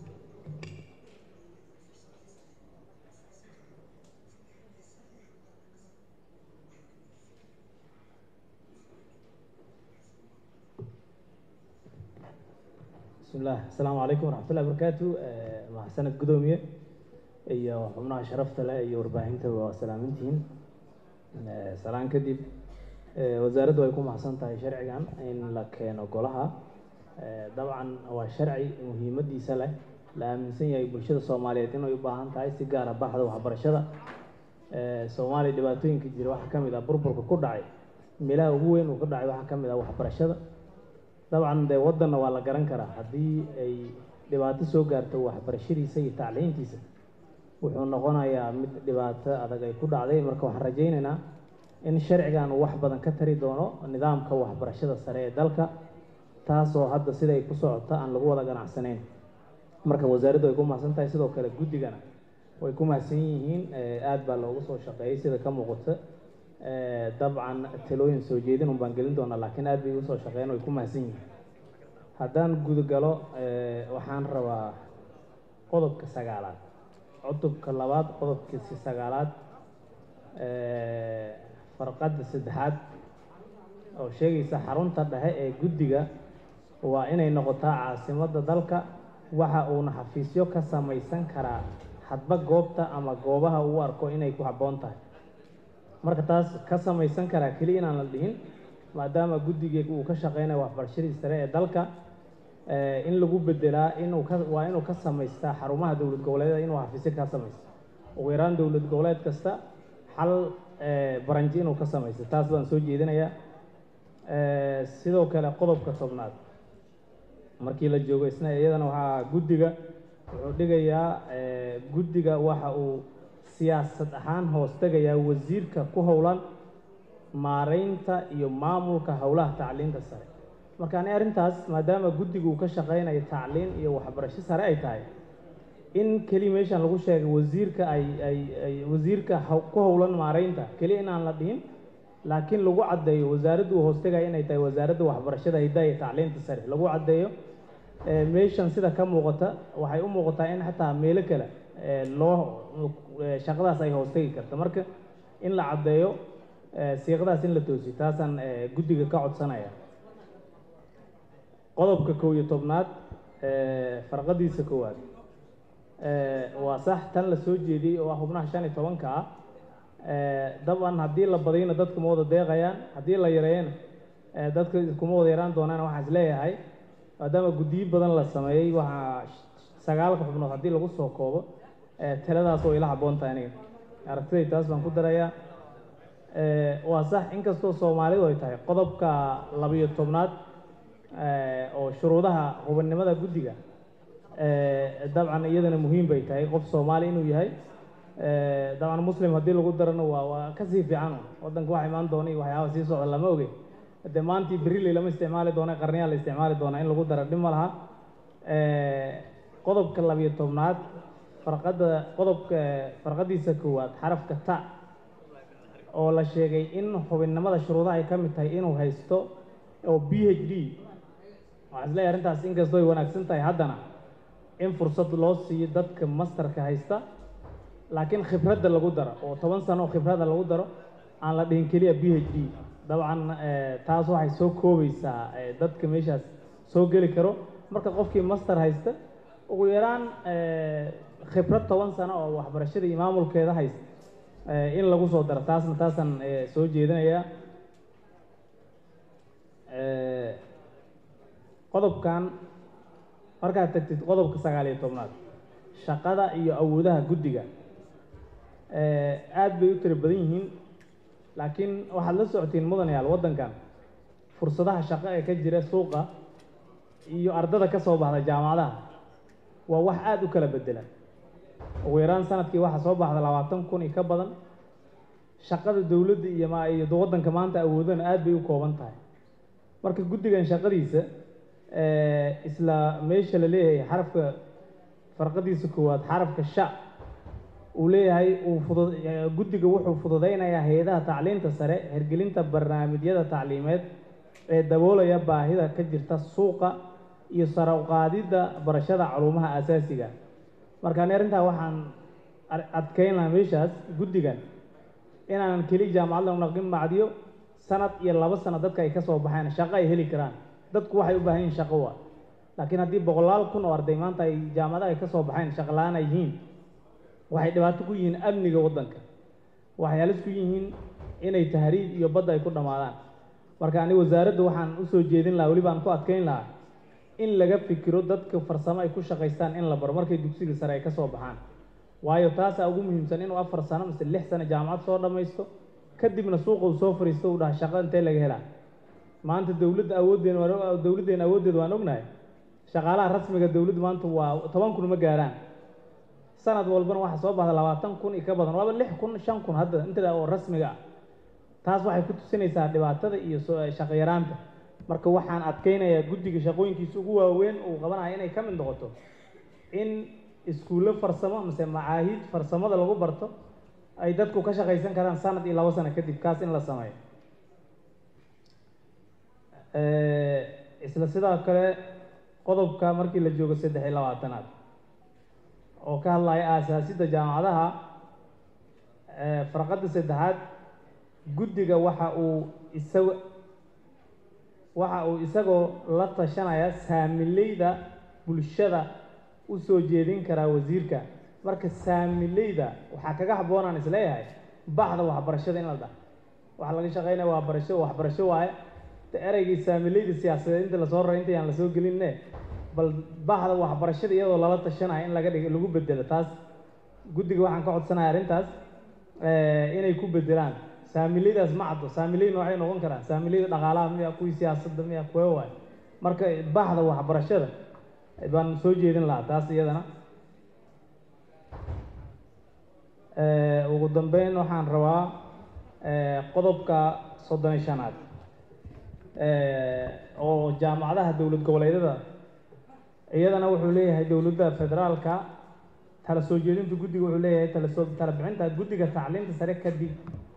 H: بسم الله السلام عليكم ورحمة الله وبركاته مع سنة قدومية iyo xubnaha sharafta leh iyo warbaahinta waa salaamintihiin salaan kadib wasaaraddu ay ku mahadsan tahay sharcigan in la keeno golaha dabcan waa sharci muhiimadiisa leh la aaminsan yahay bulshada soomaaliyeed inay u baahan tahay si gaara baxda waxbarashada soomaaliya dhibaatooyinka jira waxaa ka mid ah burburka ku dhacay meelaha ugu weyn uu ka dhacay waxaa ka mid ah waxbarashada dabcan dee waddanna waa la garan karaa haddii ay dhibaato soo gaarto waxbarashadiisa iyo tacliintiisa wuxuu noqonayaa mid dhibaato adag ay ku dhacday marka waxaan rajaynaynaa in sharcigan uu wax badan ka tari doono nidaamka waxbarashada sare ee dalka taasoo hadda siday ku socota aan lagu wada ganacsanayn marka wasaaraddu ay ku mahadsan tahay sidoo kale guddigana way ku mahadsan yihiin aad baa loogu soo shaqeeyey sida ka muuqata dabcan talooyin soo jeedin un baan gelin doonaa laakiin aad bay usoo shaqeeyeen way ku mahadsan yihiin haddaan gudagalo waxaan rabaa qodobka sagaalaad cutubka labaad qodobkiisi sagaalaad farqadda saddexaad oo sheegaysa xarunta dhexe ee guddiga waa inay noqotaa caasimadda dalka waxa uuna xafiisyo ka samaysan karaa hadba goobta ama goobaha uu arko inay ku habboon tahay marka taas ka samaysan karaa keliya inaan la dhihin maadaama guddiga uu ka shaqeynayo waxbarashadii sare ee dalka in lagu bedelaa inuu ka waa inuu ka samaystaa xarumaha dowlad goboleedyada inuu xafiisyo ka samaysto ugu yaraan dowlad goboleed kasta xal baranji inuu ka samaysto taas baan soo jeedinayaa sidoo kale qodobka tobnaad markii la joogo isna iyadana waxaa guddiga wuxuu dhigayaa guddiga waxa uu siyaasad ahaan hoos tegayaa wasiirka ku howlan maareynta iyo maamulka howlaha tacliinta sare marka ani arrintaas maadaama guddiga uu ka shaqeynayo tacliin iyo waxbarasho sare ay tahay in keliya meeshan lagu sheegay wasiirka ay ay ay wasiirka ku howlan maareynta keliya inaan la dhihin laakiin lagu caddeeyo wasaaraddu uu hoostegaya inay tahay wasaaradda waxbarashada hiddaha iyo tacliinta sare lagu caddeeyo meeshan sida ka muuqata waxay u muuqataa in xataa meelo kale loo shaqadaas ay hoostegi karta marka in la caddeeyo siiqadaas in la toosiyo taasaan guddiga ka codsanaya qodobka kow iyo tobnaad farqadiisa koowaad waa sax tan la soo jeediyey oo ah xubnaha shan iyo tobanka ah dabcan haddii la badiyna dadku ma wada deeqayaan haddii la yareeyana dadka iskuma wada yaraan doonaan waxaan is leeyahay maadaama guddiyo badan la sameeyey waxaa sagaalka xubnood haddii lagu soo koobo taladaas oo ila habboon tahay aniga aragtiday taas baan ku darayaa waa sax inkastoo soomaalidu ay tahay qodobka labiyo tobnaad oo shuruudaha hubannimada guddiga dabcan iyadana muhiim bay tahay qof soomaali inuu yahay dabcan muslim haddii lagu darana waa waa kasii fiican waddanka wax imaan doona iyo waxyaaba sii socda lama oge de maantii beriley lama isticmaali doona qarniyaa la isticmaali doonaa in lagu dara dhib ma laha qodobka labiyo tobnaad farqadda qodobka farqadiisa koowaad xarafka ta oo la sheegay in xubinnimada shuruudaha ay ka mid tahay inuu haysto oo b h d waxaan isleeyahay arrintaas inkastoo ay wanaagsan tahay haddana in fursad loo siiyo dadka masterka haysta laakiin khibradda lagu daro oo toban sano oo khibradda lagu daro aan la dhihin keliya b h d dabcan taas waxay soo koobaysaa dadka meeshaas soo geli karo marka qofkii master haysta ugu yaraan khibrad toban sano oo waxbarashada iyo maamulkeeda haysta in lagu soo daro taasna taasaan soo jeedinayaa qodobkan markaad tagtid qodobka sagaal iyo tobnaad shaqada iyo awoodaha guddiga aad bay u tiro badan yihiin laakiin waxaad la socotiin mudanayaal waddankan fursadaha shaqo ee ka jira suuqa iyo ardada ka soo baxda jaamacadaha waa wax aada u kala bedela ugu yaraan sanadkii waxaa soo baxda labaatan kun iyo ka badan shaqada dowladda iyo ma iyo waddanka maanta awoodana aad bay u kooban tahay marka guddigan shaqadiisa isla meesha la leeyahay xarafka farqadiisa koowaad xarafka sha uu leeyahay uu fudud guddiga wuxuu fududaynayaa hay-adaha tacliinta sare hirgelinta barnaamijyada tacliimeed ee daboolaya baahida ka jirta suuqa iyo sare u qaadidda barashada culumaha aasaasiga marka ani arrintaa waxaan adkeyn lahaa meeshaas guddigan inaanan keli jaamacad la naqin macdiyo sanad iyo laba sano dadka ay ka soo baxeen shaqo ay heli karaan dadku waxay u baahan yihin shaqo waa laakiin haddii boqolaal kun oo arday maanta ay jaamacadaha ay ka soo baxeen shaqo la-aan ay yihiin waxay dhibaato ku yihiin amniga waddanka waxay halis ku yihiin inay tahriib iyo badda ay ku dhammaadaan marka ani wasaaradda waxaan usoo jeedin lahaa weliba aan ku adkeyn lahaa in laga fikiro dadka farsamo ay ku shaqaystaan in la baro markay dugsiga sare ay ka soo baxaan waayo taasaa ugu muhiimsan inuu afar sano mise lix sano jaamacad soo dhammaysto kadibna suuqa uu soo fariisto uu dhaha shaqo intee laga helaa maanta dowladda awooddeena waan dowladdeena awooddeeda waan ognahay shaqaalaha rasmiga dowladda maanta waa toban kun ma gaaraan sanad walbana waxaa soo baxda labaatan kun iyo ka badan waaba lix kun shan kun hadda intada oo rasmiga ah taas waxay ku tusinaysaa dhibaatada iyo shaqo yaraanta marka waxaan adkeynayaa guddiga shaqooyinkiisa ugu waaweyn uu qabanaya inay ka mid noqoto in iskuullo farsamo mise macaahid farsamada lagu barto ay dadku ka shaqaysan karaan sanad iyo labo sano kadib kaas in la sameeyo isla sidoo kale qodobka markii la joogo saddex iyo labaatanaad oo ka hadlaya aasaasidda jaamacadaha farqadda saddexaad guddiga waxa uu isaga waxa uu isagoo la tashanaya saamileyda bulshada u soo jeedin karaa wasiirka marka saamileyda waxaa kaga habboonaan isleeyahay baxda waxbarashada in la dhaha waxa laga shaqeynaya waa barasho waxbarasho waaye de ereygii saamileyda siyaasadeed inta lasoo raray intayaan lasoo gelinne bal baxda waxbarashada iyadoo lala tashanaya in laga dhig lagu bedelo taas guddiga waxaan ka codsanaya arrintaas inay ku bedelaan saamileydaas ma caddo saamiley noocay noqon karaan saamileyda dhaqaalaha miya kuwii siyaasadda miya kuwe waayo marka baxda waxbarashada baan soo jeedin lahaa taas iyadana ugu dambeyn waxaan rabaa qodobka soddon iyo shanaad oo jaamacadaha dowlad goboleedyada iyadana wuxuu leeyahay dowladda federaalka tala soo jeedinta guddiga wuxuu leeyahay talasoo tala bixinta guddiga tacliinta sare kadib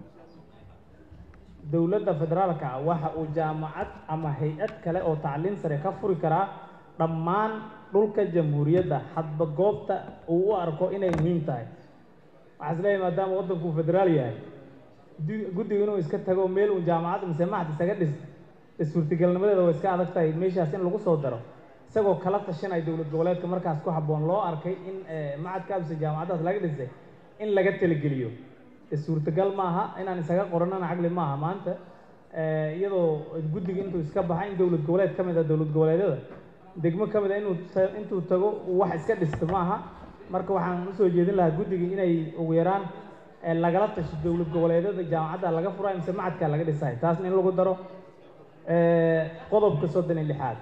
H: dowladda federaalka waxa uu jaamacad ama hay-ad kale oo tacliin sare ka furi karaa dhammaan dhulka jamhuuriyadda hadba goobta uu u arko inay muhiim tahay waxaa is leeyahay maadaama waddanku uu federaal yahay guddiga inuu iska tago meel uun jaamacad mise maxad isaga dhis suurtagalnimadeeda way iska adag tahay meeshaas in lagu soo daro isagoo kala tashanaya dowlad goboleedka markaas ku habboon loo arkay in macadka mise jaamacadaas laga dhisay in laga talageliyo suurtagal maaha inaan isaga qoranana caqli maaha maanta iyadoo guddiga intuu iska baxa in dowlad goboleed ka mid ah dowlad goboleedyada degmo ka mid a inuu intuu tago wax iska dhisto maaha marka waxaan usoo jeedin lahaa guddiga inay ugu yaraan lagala tasho dowlad goboleedyada jaamacadda laga furayo mise macadka laga dhisayo taasna in lagu daro qodobka soddon iyo lixaad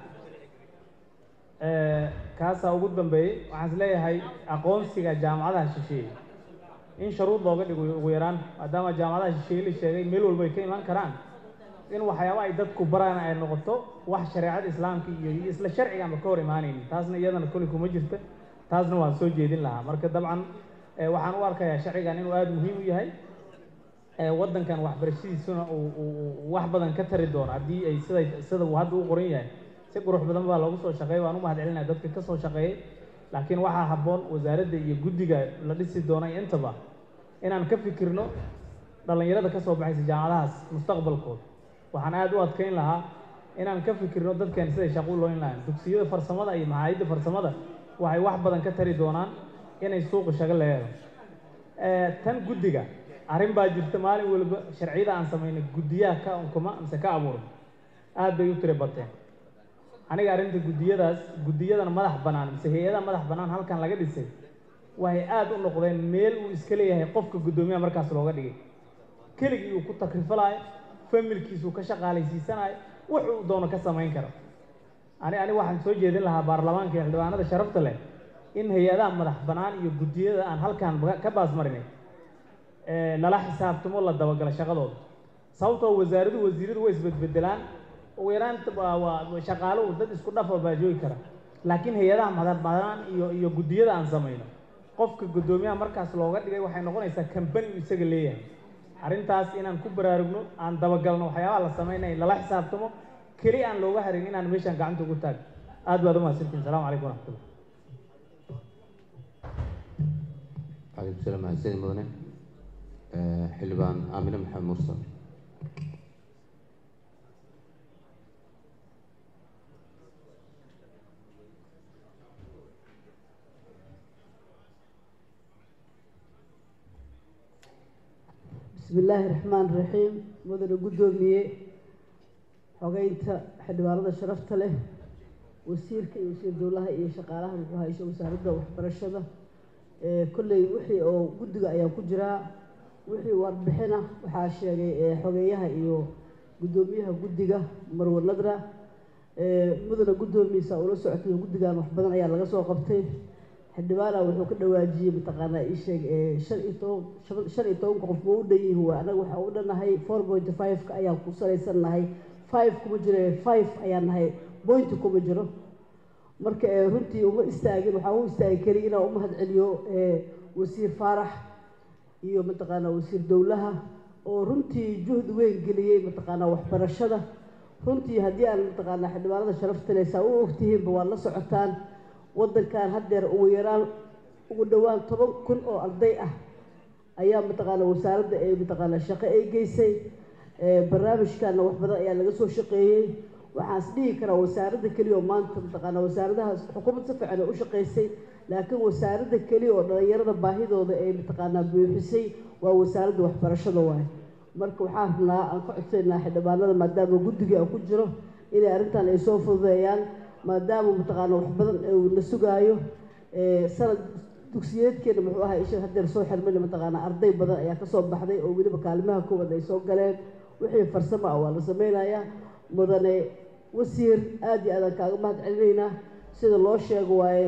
H: kaasaa ugu dambeeyey waxaan is leeyahay aqoonsiga jaamacadaha shisheeye in sharuud looga dhigo ugu yaraan maadaama jaamacadaha shisheeye la sheegay meel walba ay ka imaan karaan in waxyaaba ay dadku baraan ay noqoto wax shareecada islaamka iyo iyo isla sharciga aanba ka hor imaanaynin taasna iyadana koley kuma jirta taasna waan soo jeedin lahaa marka dabcan eh, waxaan u arkayaa sharcigan inuu aada muhiim u yahay eh, waddankan waxbarashadiisuna uu uu- uu wax badan ka tari doono haddii ay siday sida uu hadda u qoran yahay si qurux badan baa loogu soo shaqeeyay waan u mahad celinaya dadka ka soo shaqeeyay laakiin waxaa habboon wasaaradda iyo guddiga la dhisi doonay intaba inaan ka fikirno dhallinyarada ka soo baxaysa jaamacadahaas mustaqbalkooda waxaan aada u adkeyn lahaa inaan ka fikirno dadkan siday shaqo u looyn lahayn dugsiyada farsamada iyo macaayidda farsamada waxay wax badan ka tari doonaan inay suuqa shago leedo tan guddiga arrin baa jirta maalin waliba sharciyada aan samaynay guddiyaha ka unkuma mise ka abuurno aad bay u tiri bateen aniga arrinta guddiyadaas guddiyadana madax bannaan mise hay-adaha madax bannaan halkan laga dhisay waxay aada u noqdeen meel uu iska leeyahay qofka guddoomiyaha markaas looga dhigay keligii uu ku takrifalaayo familkiisuu ka shaqaalaysiisanayo wuxuu doono ka samayn karo ani ani waxaan soo jeedin lahaa baarlamaanka iyo xildhibaanada sharafta leh in hay-adaha madax bannaan iyo guddiyada aan halkan ba- ka baasmarinay ee lala xisaabtamo la dabagalo shaqadooda sababtoo wasaaradu wasiiradu way isbedbedelaan ugu yaraanta waa waa shaqaalo dad isku dhafa baa joogi kara laakiin hay-adaha madax bannaan iyo iyo guddiyada aan samayno qofka guddoomiyaha markaas looga dhigay waxay noqonaysaa kambani uu isaga leeyahay arrintaas inaan ku baraarugno aan dabagalno waxyaabaha la sameynaya lala xisaabtamo keli aan looga harin inaan meeshaan gacanta ugu taag aad baad umahadsantihin salamu calaykum waraxmatullah
A: calaykum salaam mahadsanid mudane Eh, xildhibaan aamine maxamed mursal
I: بسم الله الرحمن الرحيم مدن قدومية xogeynta xildhibaanada sharafta leh wasiirka iyo wasiir dowlaha iyo shaqaalaha muxuu hayso wasaaradda waxbarashada ee kolley wixii oo guddiga ayaa ku jiraa wixii warbixina waxaa sheegay ee xogeeyaha iyo guddoomiyaha guddiga marwe nadra ee mudana guddoomiyiisa ula socotay guddigan wax badan ayaa laga soo qabtay xildhibaana wuxuu ka dhawaajiyey mataqaanaa ii sheeg ee shan iyo toban shan- shan iyo tobanka qof ma u dhan yihiin waa anaga waxaa u dhannahay four point five-ka ayaan ku salaysan nahay five kuma jiro ee five ayaan nahay point kuma jiro marka ee runtii uma istaagin waxaan u istaagi keliya inaan u mahad celiyo ee wasiir faarax iyo mataqaanaa wasiir dowlaha oo runtii juhdi weyn geliyey mataqaanaa waxbarashada runtii haddii aan mataqaanaa xildhibaanada sharafta leh saa u ogtihiinba waad la socotaan waddankan haddeer ugu yaraan ugu dhowaan toban kun oo arday ah ayaa mataqaanaa wasaaradda ee mataqaanaa shaqo ay geysay ee barnaamijkana wax badan ayaa laga soo shaqeeyey waxaan is dhihi karaa wasaaradda keliya oo maanta mataqaanaa wasaaradahaas xukuumad si fiican ay u shaqaysay laakiin wasaaradda keliya oo dhalinyarada baahidooda ay mataqaanaa buuxisay waa wasaaradda waxbarashada waaye marka waxaan rabnaa aan ka codsaynaa xildhibaanada maadaama guddiga aan ku jiro inay arrintan ay soo fududeeyaan maadaama mataqaanaa wax badan uu la sugaayo ee sanad dugsiyeedkeena muxuu ahaa isha haddeer soo xirmayna mataqaanaa arday badan ayaa ka soo baxday oo weliba kaalimaha koowaad ay soo galeen wixii farsamo ah waa la sameynayaa mudane wasiir aad iyo aadaan kaaga mahad celinaynaa sida loo sheego waaye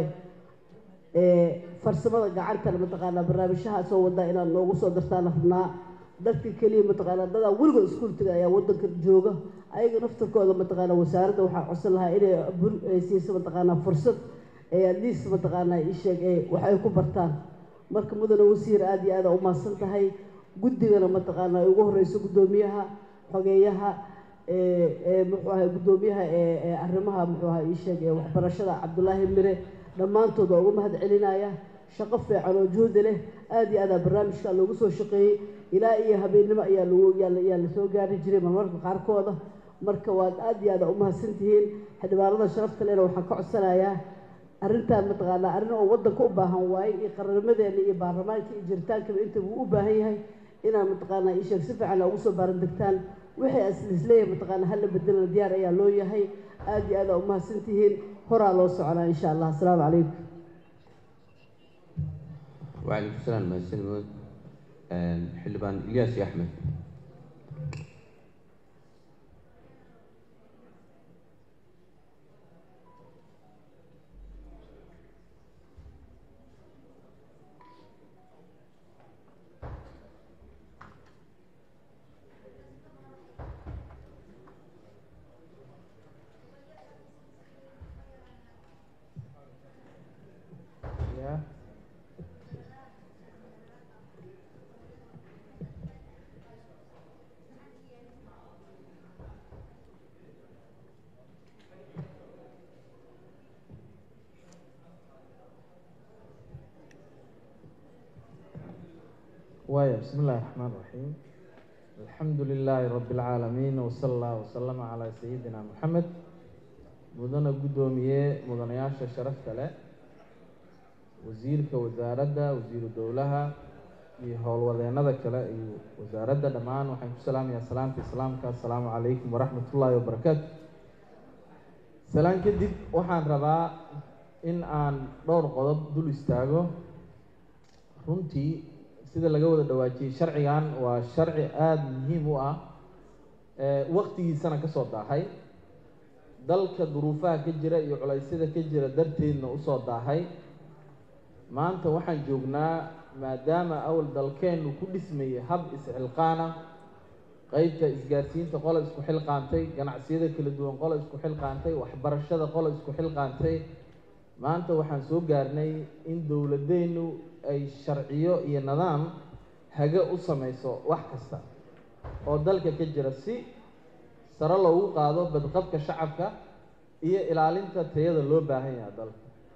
I: ee farsamada gacantana mataqaanaa barnaamijyaha soo wadaa inaad noogu soo dartaan rabnaa dadka keliya mataqaanaa dadaa weligood iskuultiga ayaa waddanka jooga ayaga naftarkooda mataqaanaa wasaaradda waxaa codsan lahaa inay bul ay siiso mataqaanaa fursad ee at least mataqaanaa ii sheeg ee wax ay ku bartaan marka mudane wasiir aad iyo aad aa umahadsan tahay guddigana mataqaanaa ay ugu horeyso guddoomiyaha xogeeyaha ee ee muxuu ahay guddoomiyaha ee ee arrimaha muxuu ahay ii sheeg ee waxbarashada cabdulaahi mire dhammaantood waa ugu mahad celinaya shaqo fiican oo juhdi leh aad iyo aad aa barnaamijka loogu soo shaqeeyey ilaa iyo habeennimo ayaa lagu yaa la- yaa lasoo gaari jiray marmarka qaarkooda marka waad aad iyo aad aa umahadsan tihiin xildhibaanada sharafta lehna waxaan ka codsanayaa arrintan mataqaanaa arrin oo waddanka u baahan waaye iyo qarnimadeena iyo baarlamaanka iyo jiritaankaba intaba uu u baahan yahay inaan mataqaanaa ii sheeg si fiican ugu soo baarandegtaan wixii as isleeyahay mataqaanaa hala bedelana diyaar ayaa loo yahay aad iyo aad aa umahadsan tihiin horaa loo soconaa insha allah asalaamu calaykum
A: وعليكم السلام mahadsanid mudane xildhibaan ilyaas iyo axmed
J: وايا بسم الله الرحمن الرحيم الحمد لله رب العالمين وصلى الله وسلم على سيدنا محمد مدن قدومية مدن ياشا شرفت له wasiirka wasaaradda wasiiru dowlaha iyo howlwadeenada kale iyo wasaaradda dhammaan waxaan ku salaamayaa salaamta islaamka assalaamu calaykum waraxmat ullaahi wabarakaatu salaan kadib waxaan rabaa in aan dhowr qodob dul istaago runtii sida laga wada dhawaajiyey sharcigan waa sharci aada muhiim u ah waqtigiisana kasoo daahay dalka duruufaha ka jira iyo culaysyada ka jira darteedna usoo daahay maanta waxaan joognaa maadaama awal dalkeennu ku dhismayay hab is-xilqaana qeybta isgaarsiinta qola isku xilqaantay ganacsiyada kala duwan qola isku xilqaantay waxbarashada qola isku xilqaantay maanta waxaan soo gaarnay in dowladeennu ay sharciyo iyo nidaam haga u samayso wax kasta oo dalka ka jira si sare loogu qaado badqabka shacabka iyo ilaalinta tayada loo baahan yaha dalka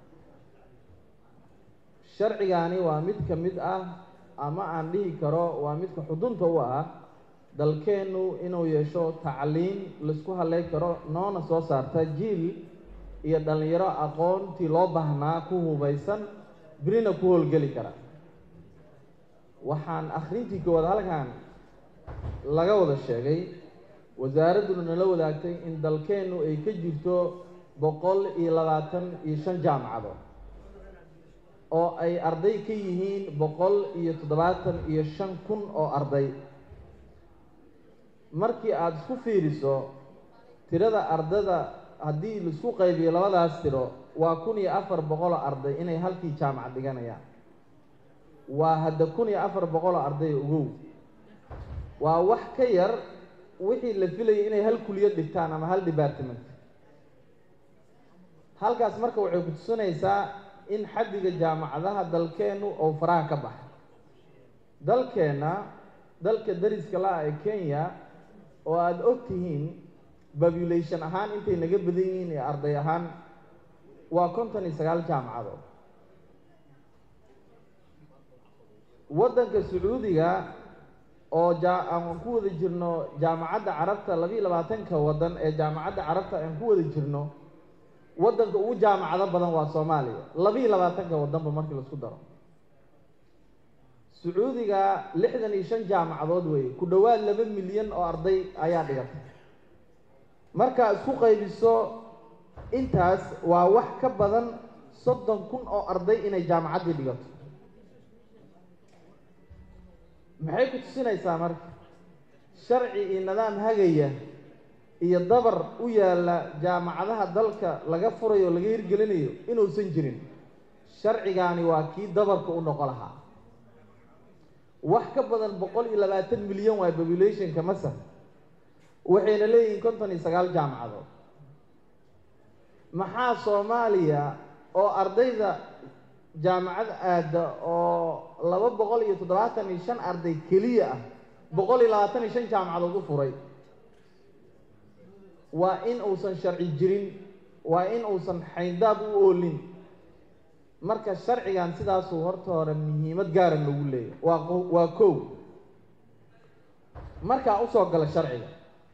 J: sharcigaani waa mid ka mid ah ama aan dhihi karo waa midka xudunta u ah dalkeennu inuu yeesho tacliin laisku haley karo noona soo saarta jiil iyo dhallinyaro aqoontii loo baahnaa ku hubaysan birina ku howlgeli kara waxaan akhrintii koowaad halkan laga wada sheegay wasaaradduna nala wadaagtay in dalkeennu ay ka jirto boqol iyo labaatan iyo shan jaamacadood oo ay arday ka yihiin boqol iyo toddobaatan iyo shan kun oo arday markii aada isku fiiriso tirada ardada haddii laisku qaybiyo labadaas tiro waa kun iyo afar boqoloo arday inay halkii jaamacad dhiganayaan waa hadda kun iyo afar boqoloo arday ogow waa wax ka yar wixii la filayay inay hal kuliyad dhigtaan ama hal department halkaas marka waxay ku tusinaysaa in xaddiga jaamacadaha dalkeennu oo faraha ka baxa dalkeenna dalka dariska la-ah ee kenya oo aada og tihiin population ahaan intay naga badan yihiin ee arday ahaan waa konton iyo sagaal jaamacadood waddanka sacuudiga oo jaa aan ku wada jirno jaamacadda carabta labiiyo labaatanka waddan ee jaamacadda carabta aan ku wada jirno waddanka ugu jaamacado badan waa soomaaliya labiiyo labaatanka waddanba markii laisku daro sacuudiga lixdan iyo shan jaamacadood weeye ku dhowaad laba milyan oo arday ayaa dhigatay markaa isku qaybiso intaas waa wax ka badan soddon kun oo arday inay jaamacaddii dhigato maxay ku tusinaysaa marka sharci iyo nidaam hagaya iyo dabar u yaalla jaamacadaha dalka laga furayo o laga hirgelinayo inuusan jirin sharcigaani waa kii dabarka u noqo lahaa wax ka badan boqol iyo labaatan milyan waa populationka masar waxayna leeyihiin konton iyo sagaal jaamacadood maxaa soomaaliya oo ardayda jaamacad aada oo laba boqol iyo toddobaatan iyo shan arday keliya ah boqol iyo labaatan iyo shan jaamacadood u furay waa in uusan sharci jirin waa in uusan xayndaab u oolin marka sharcigan sidaasuu horta hore muhiimad gaara loogu leeyahy waa waa kow markaa usoo gala sharciga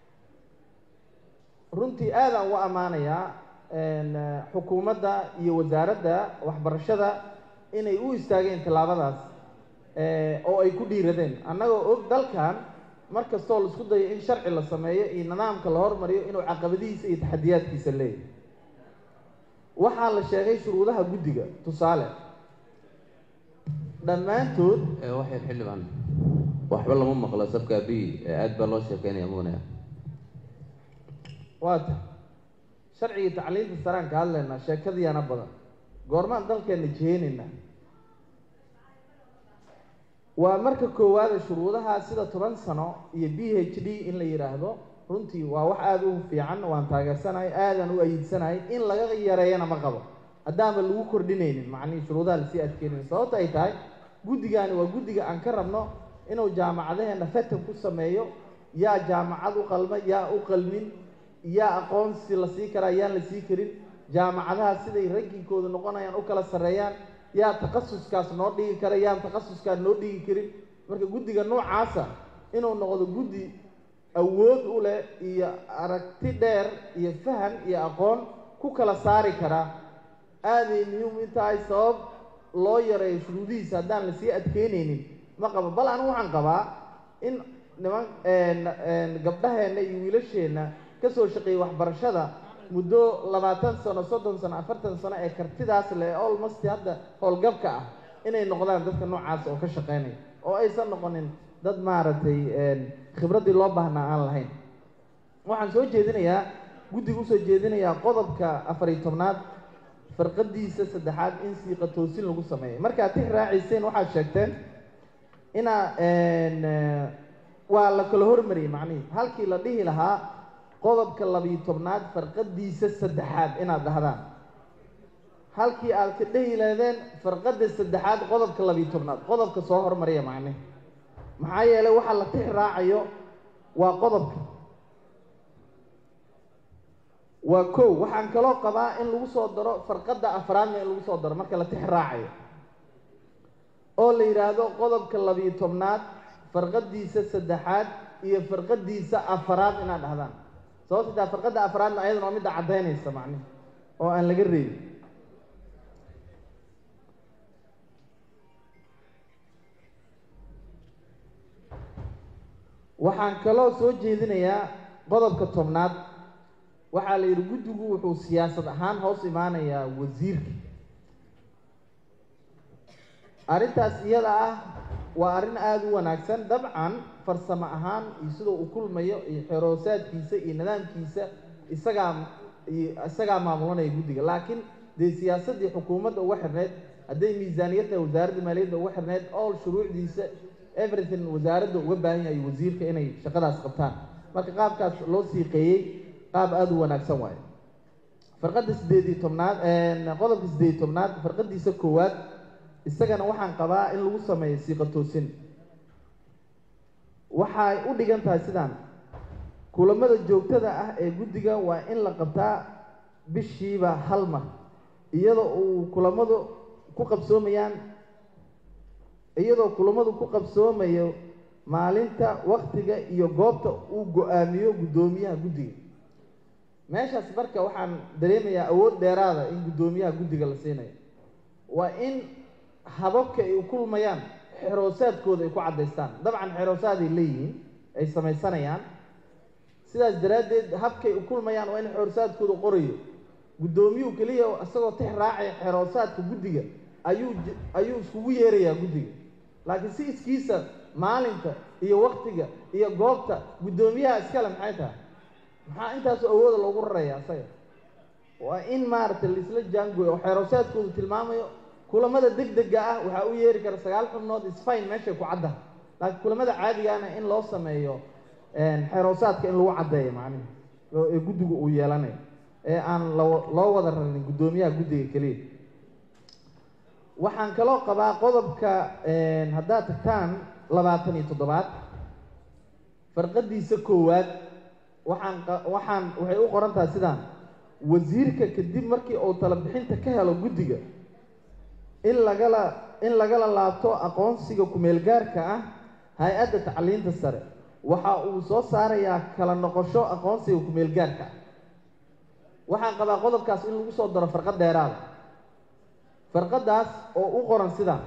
J: runtii aadaan ugu ammaanayaa xukuumadda iyo wasaaradda waxbarashada inay u istaageen tallaabadaas oo ay ku dhiiradeen annagoo og dalkan mar kastoo la isku dayo in sharci la sameeyo iyo nidaamka la hormariyo inuu caqabadihiisa iyo taxadiyaadkiisa leeyahay waxaa la sheegay shuruudaha guddiga tusaale dhammaantood
A: waxyar xildhibaan waxba lama maqlo sabka b aad baa loo sheekeynaya mugnaya
J: waata sharcigii tacliinta saraan ka hadlaynaa sheekadiyaana badan goormaan dalkeenna jiheenayna waa marka koowaada shuruudaha sida toban sano iyo b h d in la yidhaahdo runtii waa wax aada u fiican waan taageersanahay aadaan u ayidsanahay in laga yareeyana ma qabo haddaanba lagu kordhinaynin macnihii shuruudaha lasii adkeynayn sababta ay tahay guddigaani waa guddiga aan ka rabno inuu jaamacadaheenna fatan ku sameeyo yaa jaamacad u qalma yaa u qalmin yaa aqoonsi la sii karaa yaan la sii karin jaamacadaha siday rankinkooda noqonayaan u kala sarreeyaan yaa takhasuskaas noo dhigi kara yaan takhasuskaas noo dhigi karin
G: marka guddiga noocaasa inuu noqdo guddi awood u leh iyo aragti dheer iyo fahan iyo aqoon ku kala saari kara aaday muhiim in tahay sabab loo yareeyo shuruudihiisa haddaan lasii adkeynaynin ma qabo bal anigu waxaan qabaa in niman gabdhaheenna iyo wiilasheenna ka soo shaqeeyey waxbarashada muddo labaatan sano soddon sano afartan sano ee kartidaas leh olmost hadda howlgabka ah inay noqdaan dadka noocaas oo ka shaqeynaya oo aysan noqonin dad maaragtay khibraddii loo baahnaa aan lahayn waxaan soo jeedinayaa guddiga usoo jeedinayaa qodobka afariyo tobnaad farqadiisa saddexaad in siiqa toosin lagu sameeyo markaad tix raacayseen waxaad sheegteen inaa waa la kala hormariyey macnihii halkii la dhihi lahaa qodobka labiyo tobnaad farqadiisa saddexaad inaad dhahdaan halkii aad ka dhehi lahdeen farqadda saddexaad qodobka labiyo tobnaad qodobka soo hormariya macnihi maxaa yeelay waxaa la tix raacayo waa qodobka waa kow waxaan kaloo qabaa in lagu soo daro farqadda afraadna in lagu soo daro marka la tix raacayo oo la yidhaahdo qodobka labiyo tobnaad farqadiisa saddexaad iyo farqadiisa afaraad inaad dhahdaan sababta taa farqadda afraadna ayadana waa midda caddaynaysa macnihi oo aan laga reebin waxaan kaloo soo jeedinayaa qodobka tobnaad waxaa la yidhi guddigu wuxuu siyaasad ahaan hoos imaanayaa wasiirka arrintaas iyada ah waa arrin aada u wanaagsan dabcan farsamo ahaan iyo sidoo uu kulmayo iyo xeroosaadkiisa iyo nidaamkiisa isagaa isagaa maamulanaya guddiga laakiin dee siyaasaddii xukuumadda uga xirneyd hadday miisaaniyadda wasaaradda maaliyadda uga xirneyd all shuruucdiisa everything wasaaradda uga baahan yahay wasiirka inay shaqadaas qabtaan marka qaabkaas loo siiqeeyey qaab aada u wanaagsan waayo farqadda siddeed iyo tobnaad qodobka siddeed iyo tobnaad farqadiisa koowaad isagana waxaan qabaa in lagu sameeyo siiqa toosin waxay u dhigan tahay sidaan kulamada joogtada ah ee guddiga waa in la qabtaa bishiiba hal mar iyadoo uu kulamadu ku qabsoomayaan iyadoo kulamadu ku qabsoomayo maalinta waktiga iyo goobta uu go-aamiyo guddoomiyaha guddiga meeshaas marka waxaan dareemayaa awood dheeraada in guddoomiyaha guddiga la siinayo waa in hababka ay u kulmayaan xeroosaadkooda ay ku caddaystaan dabcan xeroosaaday leeyihiin ay samaysanayaan sidaas daraaddeed habkay u kulmayaan waa in xeroosaadkooda qorayo guddoomiyuhu keliya isagoo tix raacaya xeroosaadka guddiga ayuu ayuu iskugu yeerayaa guddiga laakiin si iskiisa maalinta iyo waktiga iyo goobta guddoomiyaha iskale maxay tahay maxaa intaasu awooda loogu raraya isaga waa in maaragtay laisla jaangooyo oo xeroosaadkoodu tilmaamayo kulamada deg dega ah waxaa u yeeri kara sagaal xubnood isfine meeshay ku caddaha laakiin kulamada caadigaana in loo sameeyo xeroosaadka in lagu caddeeyo macnihi ee guddigu uu yeelanayo ee aan loo wada rarin guddoomiyaha guddiga keliya waxaan kaloo qabaa qodobka haddaad tagtaan labaatan iyo toddobaad farqadiisa koowaad waxaan waxaan waxay u qoran tahay sidaan wasiirka kadib markii uu tala bixinta ka helo guddiga in lagala in lagala laabto aqoonsiga kumeel gaarka ah hay-adda tacliinta sare waxa uu soo saarayaa kala noqosho aqoonsiga kumeel gaarka ah waxaan qabaa qodobkaas in lagu soo daro farqad dheeraada farqadaas oo u qoran sidaan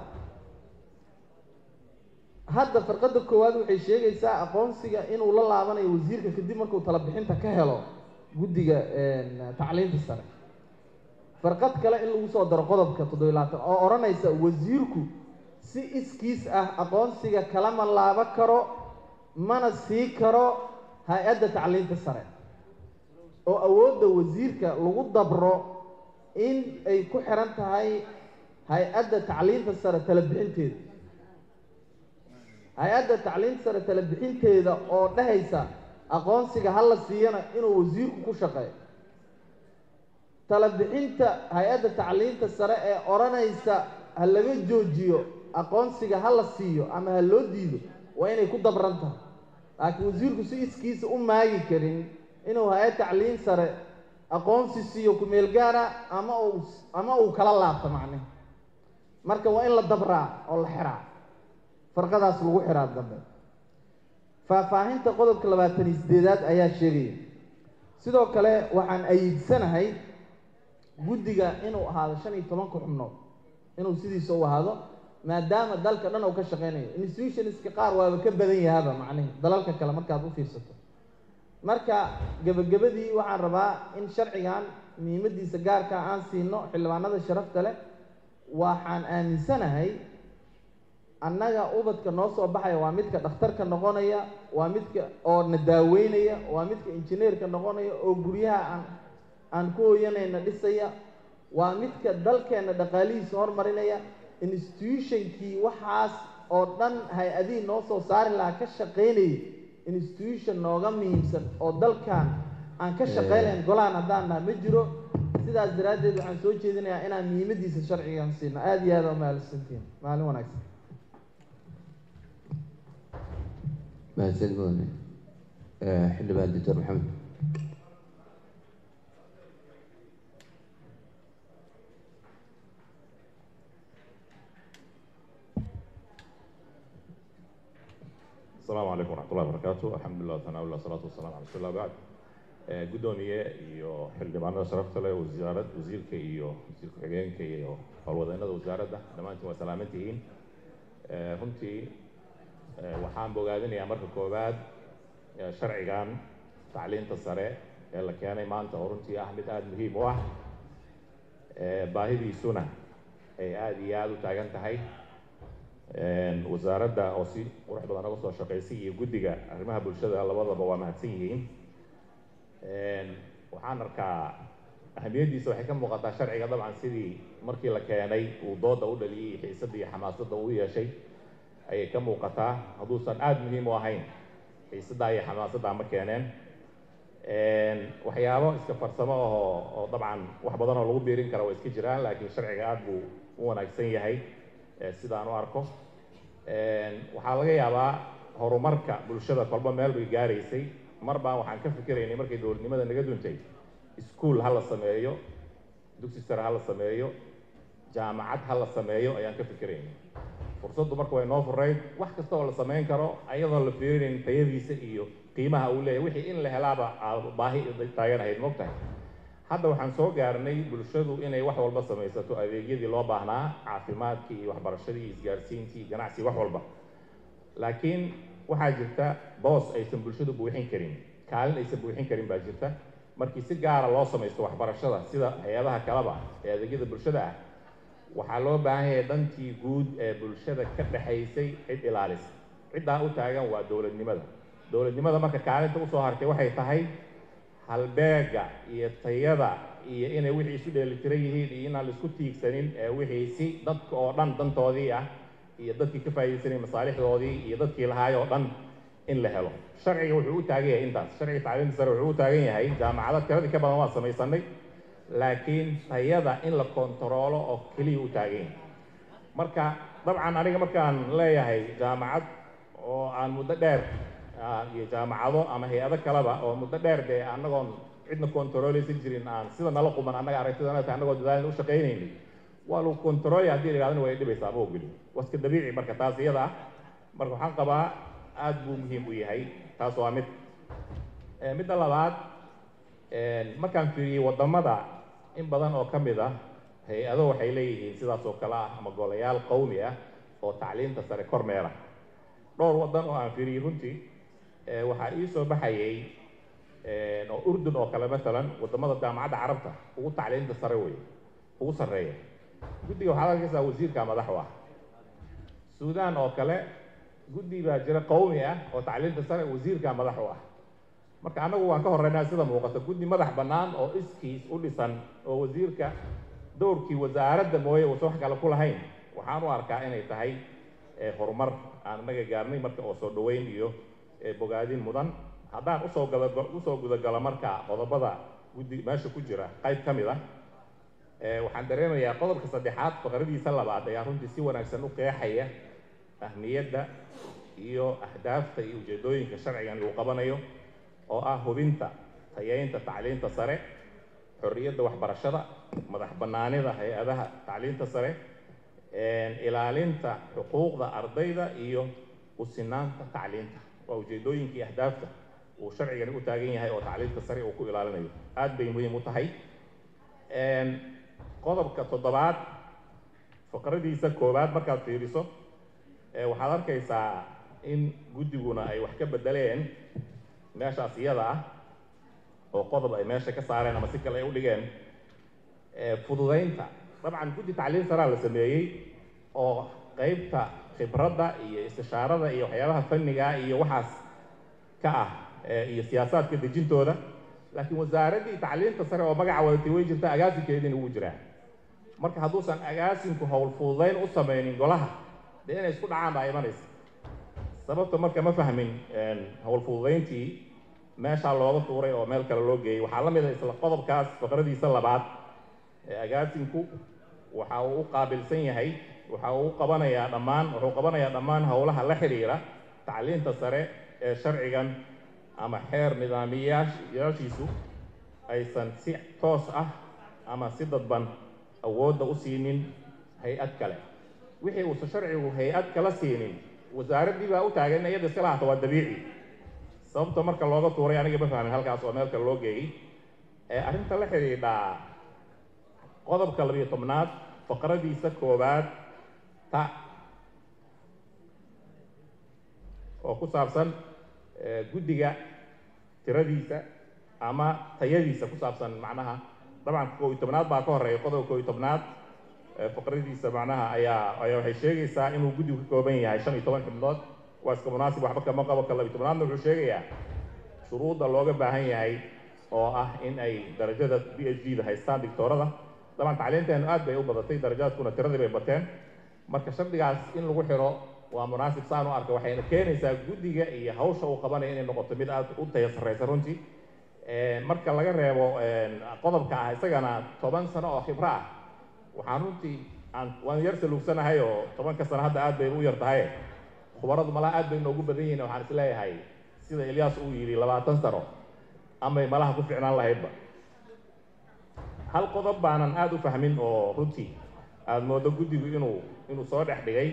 G: hadda farqadda koowaad waxay sheegaysaa aqoonsiga inuu la laabanayo wasiirka kadib markuu tala bixinta ka helo guddiga tacliinta sare farqad kale in lagu soo daro qodobka toddobiy labaatan oo odhanaysa wasiirku si iskiis ah aqoonsiga kalama laabo karo mana sii karo hay-adda tacliinta sare oo awoodda wasiirka lagu dabro in ay ku xiran tahay hay-adda tacliinta sare tala bixinteeda hay-adda tacliinta sare tala bixinteeda oo dhehaysa aqoonsiga ha la siiyana inuu wasiirku ku shaqeeyo tala bixinta hay-adda tacliinta sare ee odhanaysa ha laga joojiyo aqoonsiga ha la siiyo ama ha loo diido waa inay ku dabran tahay laakiin wasiirku si iskiisa u maagi karin inuu hay-ad tacliin sare aqoonsi siiyo kumeel gaara ama uu ama uu kala laabto macnihi marka waa in la dabraa oo la xiraa
J: farqadaas lagu xiraa dambe faahfaahinta qodobka labaatan iyo sideedaad ayaa sheegaya sidoo kale waxaan ayidsanahay guddiga inuu ahaado shan iyo tobanka xubnood inuu sidiisa u ahaado maadaama dalka dhan uu ka shaqeynayo institutionska qaar waaba ka badan yahaba macnihi dalalka kale markaad u fiirsato marka gebagabadii waxaan rabaa in sharcigan muhiimadiisa gaarka aan siino xildhibaanada sharafta leh waxaan aaminsanahay annaga ubadka noo soo baxaya waa midka dhakhtarka noqonaya waa midka oo na daaweynaya waa midka injineerka noqonaya oo guryaha aan aan ku hoyanayna dhisaya waa midka dalkeenna dhaqaalihiisa hormarinaya institutionkii waxaas oo dhan hay-adihii noo soo saari lahaa ka shaqaynayay institution nooga muhiimsan oo dalkan aan ka shaqaynayn golahan haddaan naha ma jiro sidaas daraaddeed waxaan soo jeedinayaa inaan muhiimadiisa sharcigan siino aada iyo aada umahadsantiin maalin wanaagsan
A: mahadsan mudane xildhibaan doctor maxamed
K: السلام عليكم ورحمة الله وبركاته الحمد لله وثناء الله والصلاة والسلام على رسول الله بعد gudoomiye iyo xildhibaanada sharafta leh wasaarad wasiirka iyo wasiir ku-xigeenka iyo howlwadeennada wasaaradda dhammaantiin waa salaaman tihiin runtii waxaan bogaadinayaa marka koowaad sharcigan tacliinta sare ee la keenay maanta oo runtii ah mid aada muhiim u ah baahidiisuna ay aada iyo aada u taagan tahay wasaaradda oo si qurux badan uga soo shaqaysay iyo guddiga arrimaha bulshada labadaba waa mahadsan yihiin waxaan arkaa ahamiyaddiisa waxay ka muuqataa sharciga dabcan sidii markii la keenay uu dooda u dhaliyey xiisadda iyo xamaasadda uu yeeshay ayay ka muuqataa hadduusan aada muhiim u ahayn xiisaddaa iyo xamaasaddaa ma keeneen waxyaabo iska farsamo ahoo oo dabcan wax badan oo lagu biirin kara waa iska jiraan laakiin sharciga aada buu u wanaagsan yahay sidaan u arko waxaa laga yaabaa horumarka bulshada kolba meel bay gaaraysay mar baan waxaan ka fikiraynay markay dowladnimada naga duntay iskuol ha la sameeyo dugsi sare ha la sameeyo jaamacad ha la sameeyo ayaan ka fikiraynay fursaddu marka way noo furayd wax kasta oo la samayn karo ayadoon la fiirinayn tayadiisa iyo qiimaha uu leeyahay wixii in la helaaba baahi taagan ahayd mogtahay hadda waxaan soo gaarnay bulshadu inay wax walba samaysato adeegyadii loo baahnaa caafimaadkii iyo waxbarashadii iyo isgaarsiintii iyo ganacsigii wax walba laakiin waxaa jirta boos aysan bulshadu buuxin karin kaalin aysan buuxin karin baa jirta markii si gaara loo samaysto waxbarashada sida hay-adaha kaleba ee adeegyada bulshada ah waxaa loo baahan yahay dantii guud ee bulshada ka dhexaysay cid ilaalisa ciddaa u taagan waa dowladnimada dowladnimada marka kaalinta usoo hartay waxay tahay halbeega iyo tayada iyo inay wixii isu dheelitiran yihiin iyo inaan laisku tiigsanin ee wixii si dadka oo dhan dantoodii ah iyo dadkii ka faa'iidaysanayay masaalixdoodii iyo dadkii lahaay oo dhan in la helo sharciga wuxuu u taagan yahay intaas sharciga tacliinta sare wuxuu u taagan yahay jaamacado tiradii ka badan waa samaysanay laakiin tayada in la kontaroolo oo keliya u taagan yahay marka dabcan aniga markaan leeyahay jaamacad oo aan muddo dheer iyo jaamacado ama hay-ado kaleba oo muddo dheer dee annagoon cidna kontarooleysan jirin aan sida nala quman annaga aragtidana tahay annagoo dadaalin u shaqaynaynay waa lagu kontaroolaya haddii la yidhahdana way dhibaysaa ma ogeli waska dabiici marka taas iyada ah marka waxaan qabaa aada buu muhiim u yahay taas waa mid midda labaad markaan fiiriyey waddamada in badan oo ka mid ah hay-ado waxay leeyihiin sidaas oo kale ah ama golayaal qowmi ah oo tacliinta sare kormeera dhowr waddan oo aan fiiriyey runtii waxaa ii soo baxayay oo urdun oo kale matalan waddamada jaamacadda carabta ugu tacliinta sare wey ugu sarreeya guddiga waxaad arkaysaa wasiirka madax u ah suudaan oo kale guddi baa jira qowmi ah oo tacliinta sare wasiirka madax u ah marka annagu waan ka horreynaa sida muuqata guddi madax bannaan oo iskiis u dhisan oo wasiirka dowrkii wasaaradda mooye uusan wax kale ku lahayn waxaan u arkaa inay tahay horumar aan annaga gaarnay marka oo soo dhoweyn iyo bogaadin mudan haddaan usoo gada usoo gudagalo marka qodobada guddi meesha ku jira qayb ka mid ah waxaan dareemayaa qodobka saddexaad faqradiisa labaad ayaa runtii si wanaagsan u qeexaya ahmiyadda iyo ahdaafta iyo ujeedooyinka sharcigan uu qabanayo oo ah hubinta tayeynta tacliinta sare xorriyadda waxbarashada madax bannaanida hay-adaha tacliinta sare ilaalinta xuquuqda ardayda iyo usinaanta tacliinta waa ujeedooyinkii ahdaafta uu sharcigani u taagan yahay oo tacliinta sare uu ku ilaalinayo aad bay muhiim u tahay qodobka toddobaad faqradiisa koowaad markaad fiiriso waxaad arkaysaa in guddiguna ay wax ka bedeleen meeshaas iyada ah oo qodob ay meesha ka saareen ama si kale ay u dhigeen fududaynta dabcan guddi tacliin saraa la sameeyey oo qeybta khibradda iyo istishaarada iyo waxyaabaha fanniga iyo waxaas ka ah iyo siyaasaadka dejintooda laakiin wasaaraddii tacliinta sare oo magaca wadatay way jirta agaasinkeediina wuu jiraa marka hadduusan agaasinku howl fududayn u samaynin golaha dee inay isku dhacaan baa imanaysa sababta marka ma fahmin howl fududayntii meeshaa looga tuuray oo meel kale loo geeyey waxaa la mid a isla qodobkaas faqradiisa labaad ee agaasinku waxa uu u qaabilsan yahay waxa uu u qabanayaa dhammaan wuxuu qabanayaa dhammaan howlaha la xidhiira tacliinta sare ee sharcigan ama xeer nidaamiyayaashiisu aysan si toos ah ama si dadban awoodda u siinin hay-ad kale wixii uusan sharcigu hay-ad kala siinin wasaaraddii baa u taagan in iyada iska lahaato waa dabiici sababta marka looga tuuray aniga ma fahmin halkaas oo meel kale loo geeyey ee arrinta la xidhiidhaa qodobka labiyo tobnaad faqradiisa koowaad ta oo ku saabsan guddiga tiradiisa ama tayadiisa ku saabsan macnaha dabcan koo iyo tobnaad baa ka horeeya qodobka koo iyo tobnaad faqradiisa macnaha ayaa ayaa waxay sheegaysaa inuu guddigu ka kooban yahay shan iyo toban xibnood waa iska munaasib waxba kama qabo ka labiyo tobnaadna wuxuu sheegayaa shuruudda looga baahan yahay oo ah in ay darajada b h d da haystaan dictoorada dabcan tacliinteenu aad bay u badatay darajaadkuna tiradii bay bateen marka shardigaas in lagu xiro waa munaasib saan u arka waxayna keenaysaa guddiga iyo hawsha uu qabanaya inay noqoto mid aad u taya sarraysa runtii marka laga reebo qodobka ah isagana toban sano oo khibro ah waxaan runtii aan waan yar saluugsanahay oo tobanka sano hadda aad bay u yar tahay khubaradu malaha aad bay noogu badan yihiin waxaan isleeyahay sida ilyaas uu yidhi labaatan sano amay malaha ku ficnaan lahaydba hal qodob baanan aada u fahmin oo runtii aada moodo guddigu inuu inuu soo dhex dhigay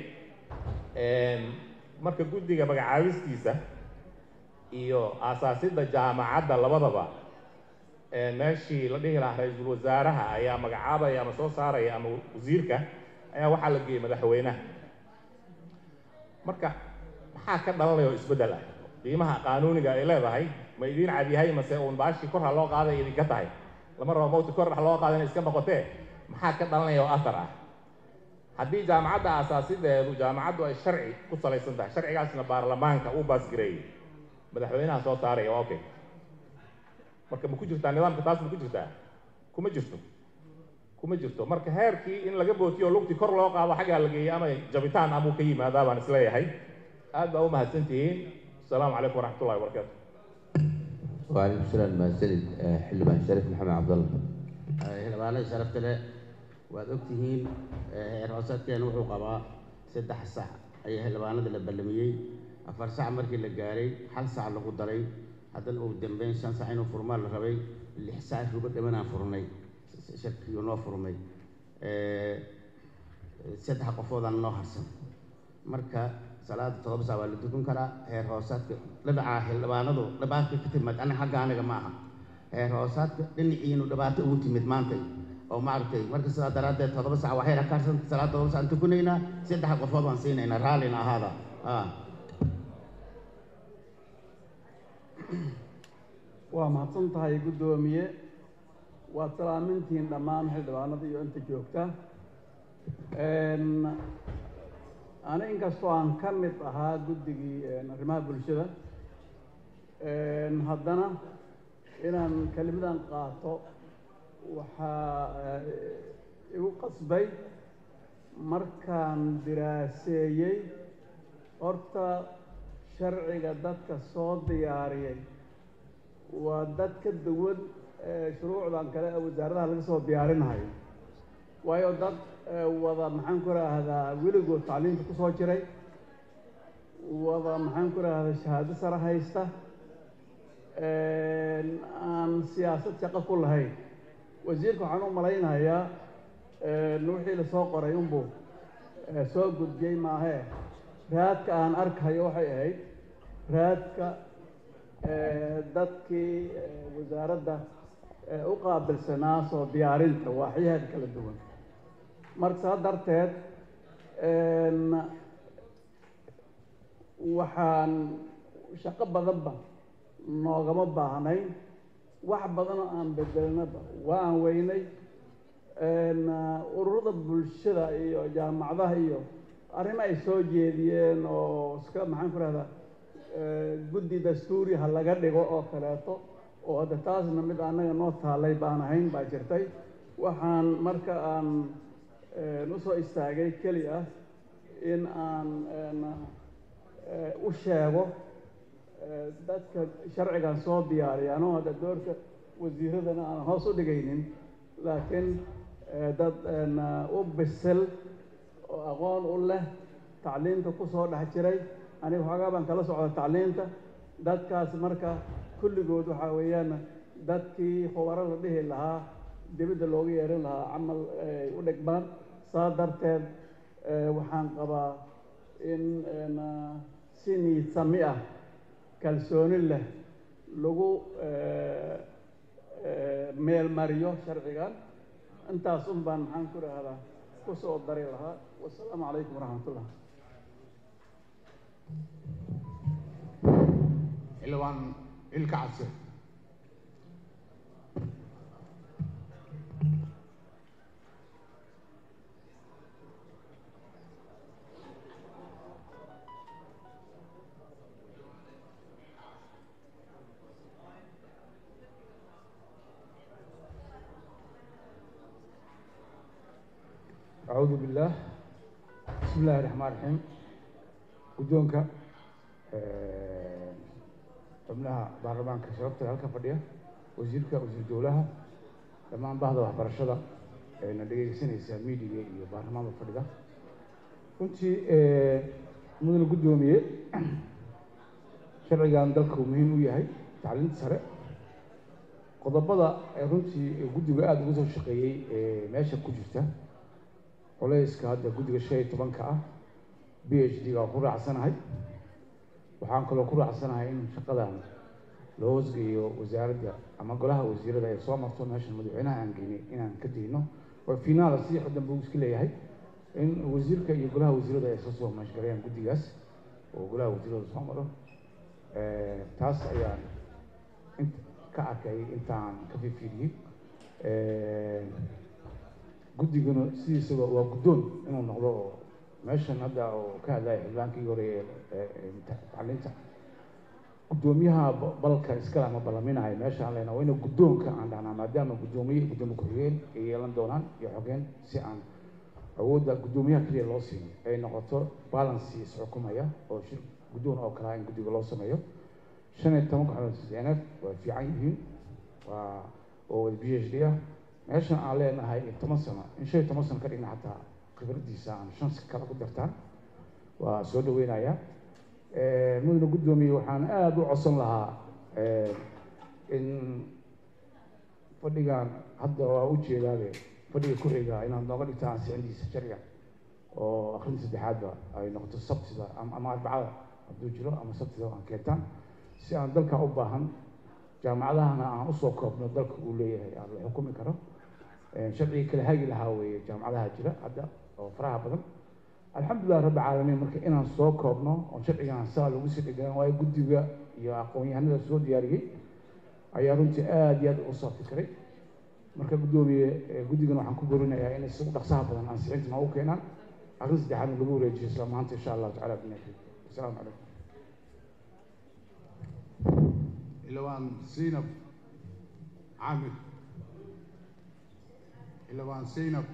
K: marka guddiga magacaabistiisa iyo aasaasidda jaamacadda labadaba meeshii la dhihi lahaa ra-iisul wasaaraha ayaa magacaabaya ama soo saaraya ama wasiirka ayaa waxaa la geeyey madaxweynaha marka maxaa ka dhalanaya oo isbeddel ah qiimaha qaanuuniga ay leedahay ma idiin cadyahay mase uun baashii kor ha loo qaaday idinka tahay lama rabo mawti kor ha loo qaada inay iska noqotee maxaa ka dhalanaya oo athar ah haddii jaamacadda aasaasideedu jaamacaddu ay sharci ku salaysan tahay sharcigaasna baarlamaanka uu baasgareeyey madaxweynaha soo saaraya waa okay marka ma ku jirtaa nidaamka taas ma ku jirtaa kuma jirto kuma jirto marka heerkii in laga bootiyo lugtii kor loo qaado xaggaa la geeyey ama jabitaan amuu ka yimaadaa baan isleeyahay aad baa u mahadsan tihiin asalaamu calaykum waraxmatullahi wabarakaatu
A: وعليكم السلام mahadsanid xildhibaan shariif maxamed cabdalla
D: xildhibaanada sharafta leh waad ogtihiin heer hoosaadkeena wuxuu qabaa saddex sac ayaa xildhibaanada la ballamiyey afar sac markii la gaaray hal sac lagu daray haddana uu dambeyn shan sac inuu furmaa la rabay lix sac rubo dhimanaan furnay shirkiyuu noo furmay saddex qofoodaan noo harsan marka salaada todoba saa waa la dukan karaa heer hoosaadka dhinaca xildhibaanadu dhibaato ka timid aniga xagga aniga ma aha heer hoosaadka dhinaciinu dhibaato ugu timid maantay oo maaragtay marka sidaa daraaddeed todoba sac waxay rakaarsan salaada todoba sac tukunaynaa saddex qofood baan siinaynaa raallina ahaada
L: waa mahadsan tahay guddoomiye waad salaamintihiin dhammaan xildhibaanada iyo inta joogta ani inkastoo aan ka mid ahaa guddigii arrimaha bulshada haddana inaan kelimadan qaato waxaa igu qasbay markaan diraaseeyey horta sharciga dadka soo diyaariyay waa dad ka duwan shuruucdan kale ee wasaaradaha laga soo diyaarinayo waayo dad wada maxaan ku raahdaa weligood tacliimta ku soo jiray wada maxaan ku raahdaa shahaado sare haysta aan siyaasad shaqo ku lahayn wasiirka waxaan u malaynayaa wixii lasoo qoray unbuu ee soo gudbiyey maahee raadka aan arkayo waxay ahayd raadka dadkii wasaaradda u qaabilsanaa soo diyaarinta waaxyaheed kala duwan marka saa darteed waxaan shaqo badanba noogama baahnayn wax badanoo aan bedelnaba waa aan weynay ururada bulshada iyo jaamacadaha iyo arrimo ay soo jeediyeen oo iska maxaan ku rahdaa guddi dastuuri ha laga dhigo oo kaleeto oo hadda taasna mid annaga noo taallay baan ahayn baa jirtay waxaan marka aan usoo istaagay keli ah in aan u sheego dadka sharcigan soo diyaariya anoo hadda doorka wasiiradana aan hoos u dhigaynin laakiin dad u bisil oo aqoon u leh tacliinta ku soo dhex jiray aniga waxoogaa baan kala socda tacliinta dadkaas marka kulligood waxaa weeyaan dadkii khubaro la dhihi lahaa dibadda looga yeerin lahaa camal ay u dhigmaan saa darteed waxaan qabaa in si niid sami ah kalsooni leh lagu meel mariyo sharcigan intaas un baan maxaan ku rahdaa ku soo dari lahaa wasalaamu calaykum waraxmatullah
M: xildhibaan ilka cabse
N: أعوذ بالله بسم الله الرحمن الرحيم guddoonka xubnaha baarlamaanka sharafta halka fadhiya wasiirka wasiir dowlaha dhammaan bahda waxbarashada eena dhegeysanaysaa miidiga iyo baarlamaanka fadhida runtii mudane guddoomiye sharcigan dalka uu muhiim u yahay tacliinta sare qodobada ee runtii guddiga aada uga soo shaqeeyey ee meesha ku jirta culayska hadda guddiga shan iyo tobanka ah b h d ga ku raacsanahay waxaan kaloo ku raacsanahay in shaqadan loo hoosgeeyo wasaaradda ama golaha wasiirada ee soo marto meeshan madaxweynaha aan geynay inaan ka dayno waa finaala si xuddan buu iska leeyahay in wasiirka iyo golaha wasiirada ay soo soo mashgalayaan guddigaas oo golaha wasiirada soo maro taas ayaan int ka arkay intaan ka fiirfiiriyey guddiguna sidiisaba waa guddoon inuu noqdo oo meeshan hadda oo ka hadlaya xildhibaankii hore ee tacliinta guddoomiyaha balka iskale ama ballaminahay meesha aan leenahay waa ina guddoonka aan dhahnaa maadaama guddoomiye iyo guddoomiye ku-xigeen ay yeelan doonaan iyo xogeen si aan awoodda guddoomiyaha keliya loo siin ay noqoto balancy isxukumaya oo shir guddoon oo kalaa in guddiga loo sameeyo shan iyo toban kooxood sideeneed waa fiican yihiin waa oo wada b h d ah meeshan aan leenahay toban sano in shan iyo toban sano ka dhigna xataa khibraddiisa aan shan kale ku dartaan waa soo dhaweynayaa mudane guddoomiye waxaan aada u codsan lahaa in fadhigan hadda waa ujeedaabe fadhiga ku-xiga inaad nooga dhigtaan ansixintiisa sharciga oo akrinta saddexaadba ay noqoto sabtida ama arbacada hadduu jiro ama sabtida aan keentaan si aan dalka u baahan jaamacadahana aan usoo koobno dalka uu leeyahay aan la xukumi karo sharciga kala hagi lahaa weeye jaamacadaha jira hadda oo faraha badan alxamdulilah rabbi caalamiin marka inaan soo koobno oo sharcigan saa lagu sii dhigan waayo guddiga iyo aqoon-yahanada soo diyaariyey ayaa runtii aada iyo aada u soo fikiray marka guddoomiye guddigana waxaan ku borinayaa inay si u dhaqsaha badan ansixinta noogu keenaan arrin saddexaadna lagu wareejiyo isla maanta insha allahu tacala binafi asalaamu calaykum
M: xildhibaan zaynab caamir xildhibaan zaynab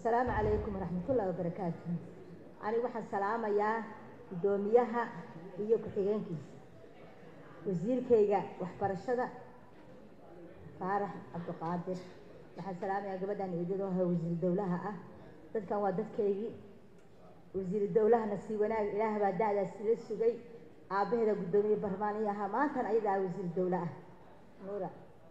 O: asalaamu calaykum waraxmatullaahi wabarakaatu anigu waxaan salaamayaa guddoomiyaha iyo ku-xigeenkiisa wasiirkayga waxbarashada faarax cabdiqaadir waxaan salaamayaa gabadhan eedadooha wasiir dowlaha ah dadkan waa dadkaygii wasiir dowlahana sii wanaag ilaah baa da-daas ila sugay aabbaheeda guddoomiye barmaaniyo ahaa maantan ayadaa wasiir dowle ah nuura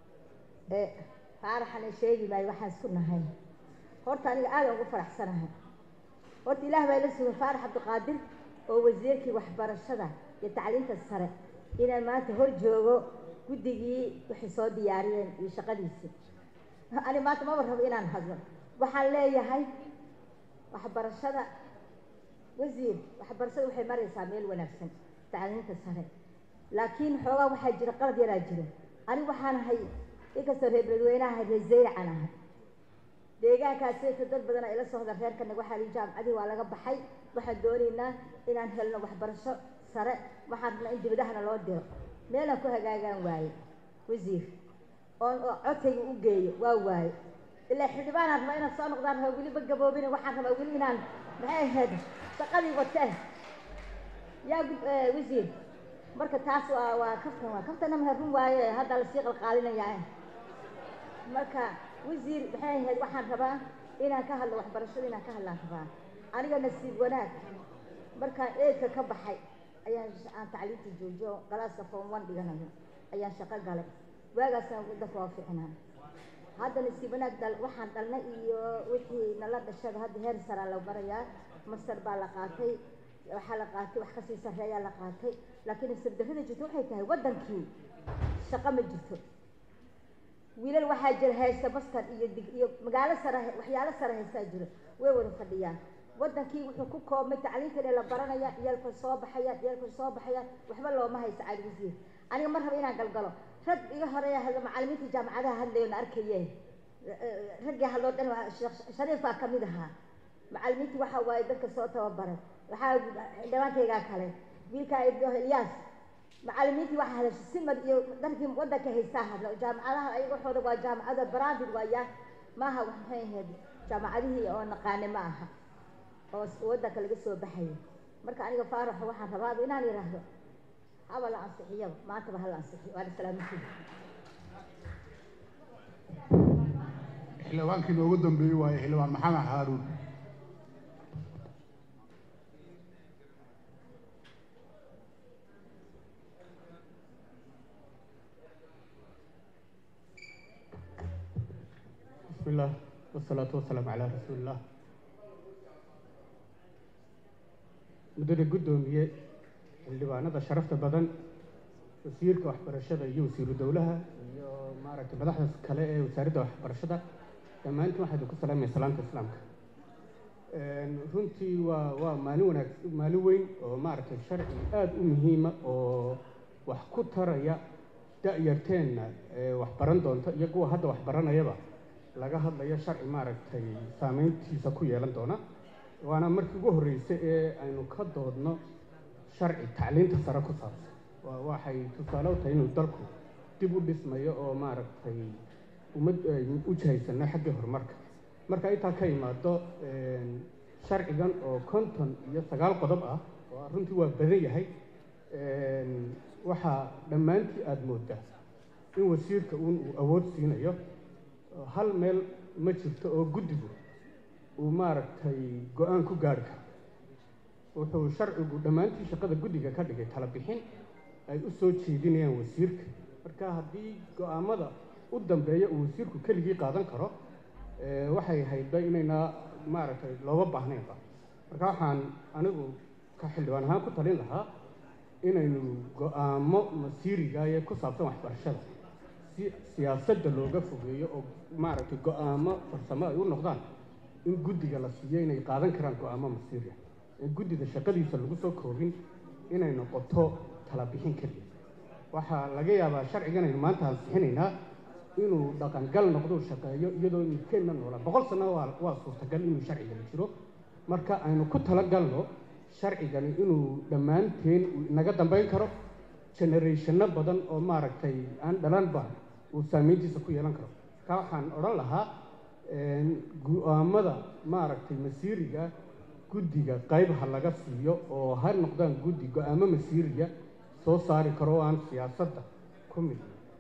O: ee faaraxana sheegi maayo waxaan isku nahay horta aniga aada ugu faraxsanahay horta ilaah baa ila sugay faarax cabdiqaadir oo wasiirkii waxbarashada iyo tacliinta sare inaan maanta hor joogo guddigii waxay soo diyaariyeen iyo shaqadiisii ani maanta maba rabo inaan hadlo waxaan leeyahay waxbarashada wasiir waxbarashada waxay maraysaa meel wanaagsan tacliinta sare laakiin xoogaa waxaa jira qalad yaraa jiro anigu waxaan ahay inkastoo reer beledweynaha reer zayracan ahay deegaankaasita dad badan ila socda reerkana waxaa li jaamacadii waa laga baxay waxaan doonaynaa inaan helno waxbarasho sare waxaan rabnaa in dibadahana loo diro meelaan ku hagaagaan waaye wasiir oon oo codkayga u geeyo waa waaye ilaa xildhibaanaan rabaa inaan soo noqdaan rabaa weliba gaboobina waxaan rabaa weli inaan maxay ahayd shaqadii watee yaa wasiir marka taas waa waa kaftan waa kaftana maha run waaye hadda lasii qalqaalinayaa marka wasiir maxay ahayd waxaan rabaa inaan ka hadlo waxbarashada inaan ka hadlaan rabaa aniga nasiib wanaag markaan eedka ka baxay ayaan aan tacliinta joojiyo galaaska form one dhiganayo ayaan shaqo galay waagaasaan dadka waa fiicnaa hadda nasiib wanaag dal waxaan dhalnay iyo wixii nala dhashada hadda heer saraa la marayaa master baa la qaatay waxaa la qaatay wax kasii sarreeyaa la qaatay laakiin nasiib darrada jirto waxay tahay waddankii shaqo ma jirto wiilal waxaa jira haysta master iyo dig iyo magaalo sare waxyaalo sare haystaa jiro way wada fadhiyaan waddankii wuxuu ku koobmay tacliintan ee la baranaya iyalka soo baxayaan iyalka soo baxayaan waxba looma haysto cali wasiir aniga mar raba inaan galgalo rag iga horeeya hadla macallimiinta jaamacadaha hadlayo na arkaye raggii hadloo dhan shariif baa kamid ahaa macallimiintii waxa waaye dadka soo tababaray waxaa xildhibaankaygaa kale wiilkaa ilyaas macallimiintii waxaa hadashay simad iyo darkii waddanka haystaa hadla jaamacadaha ayaga waxooda waa jaamacada branded waayaan maaha wax maxay ahayd jaamacadihii oo naqaane ma aha oo waddanka laga soo baxayo marka aniga faaraxo waxaan rabaaba inaan yidhaahdo haba la ansixiyaba maantaba hala ansixiyo waana salaamatiida
M: xildhibaankii noogu dambeeyey waaye xildhibaan maxamed haaruun
P: بسم الله والصلاة والسلام على رسول الله muddada guddoomiye xildhibaanada sharafta badan wasiirka waxbarashada iyo wasiiru dowlaha iyo maaragtay madaxda kale ee wasaaradda waxbarashada dhammaantiin waxaa idinku salaamaya salaamta islaamka runtii waa waa maalin wanaag maalin weyn oo maaragtay sharci aada u muhiima oo wax ku taraya da-yarteenna ee wax baran doonta iyo kuwa hadda wax baranayaba laga hadlayo sharci maaragtay saameyntiisa ku yeelan doona waana markii ugu horreysay ee aynu ka doodno sharci tacliinta sare ku saabsan waa waxay tusaale u tahay inuu dalku dib u dhismayo oo maaragtay ummad aynu u jihaysano xaggii horumarka marka intaa ka imaado sharcigan oo konton iyo sagaal qodob ah oo runtii waa badan yahay waxaa dhammaantii aada moodaa in wasiirka uun uu awood siinayo hal meel ma jirto oo guddigu uu maaragtay go-aan ku gaari karo wuxuu sharcigu dhammaantii shaqada guddiga ka dhigay tala bixin ay u soo jeedinayaan wasiirka marka haddii go-aamada u dambeeya uu wasiirku keligii qaadan karo waxay haydba inayna maaragtay looga baahnaynba marka waxaan anigu ka xildhibaan ahaan ku talin lahaa inaynu go-aamo masiiriga ee ku saabsan waxbarashada si siyaasadda looga fogeeyo oo maaragtay go-aamo farsamo ay u noqdaan in guddiga la siiyo inay qaadan karaan go-aamo masiiriya in guddida shaqadiisa lagu soo koobin inay noqoto tala bixin keliya waxaa laga yaabaa sharcigan aynu maanta ansixinaynaa inuu dhaqangal noqdo shaqeeyo iyadoo midkeenna noola boqol sano waa waa suurtagal inuu sharcigani jiro marka aynu ku talagalno sharcigani inuu dhammaanteen naga dambayn karo generationno badan oo maaragtay aan dhalanba uu saameyntiisa ku yeelan karo marka waxaan odhan lahaa go-aamada maaragtay masiiriga guddiga qayb ha laga siiyo oo ha noqdaan guddi go-aamo masiiriga soo saari karo oo aan siyaasadda ku mid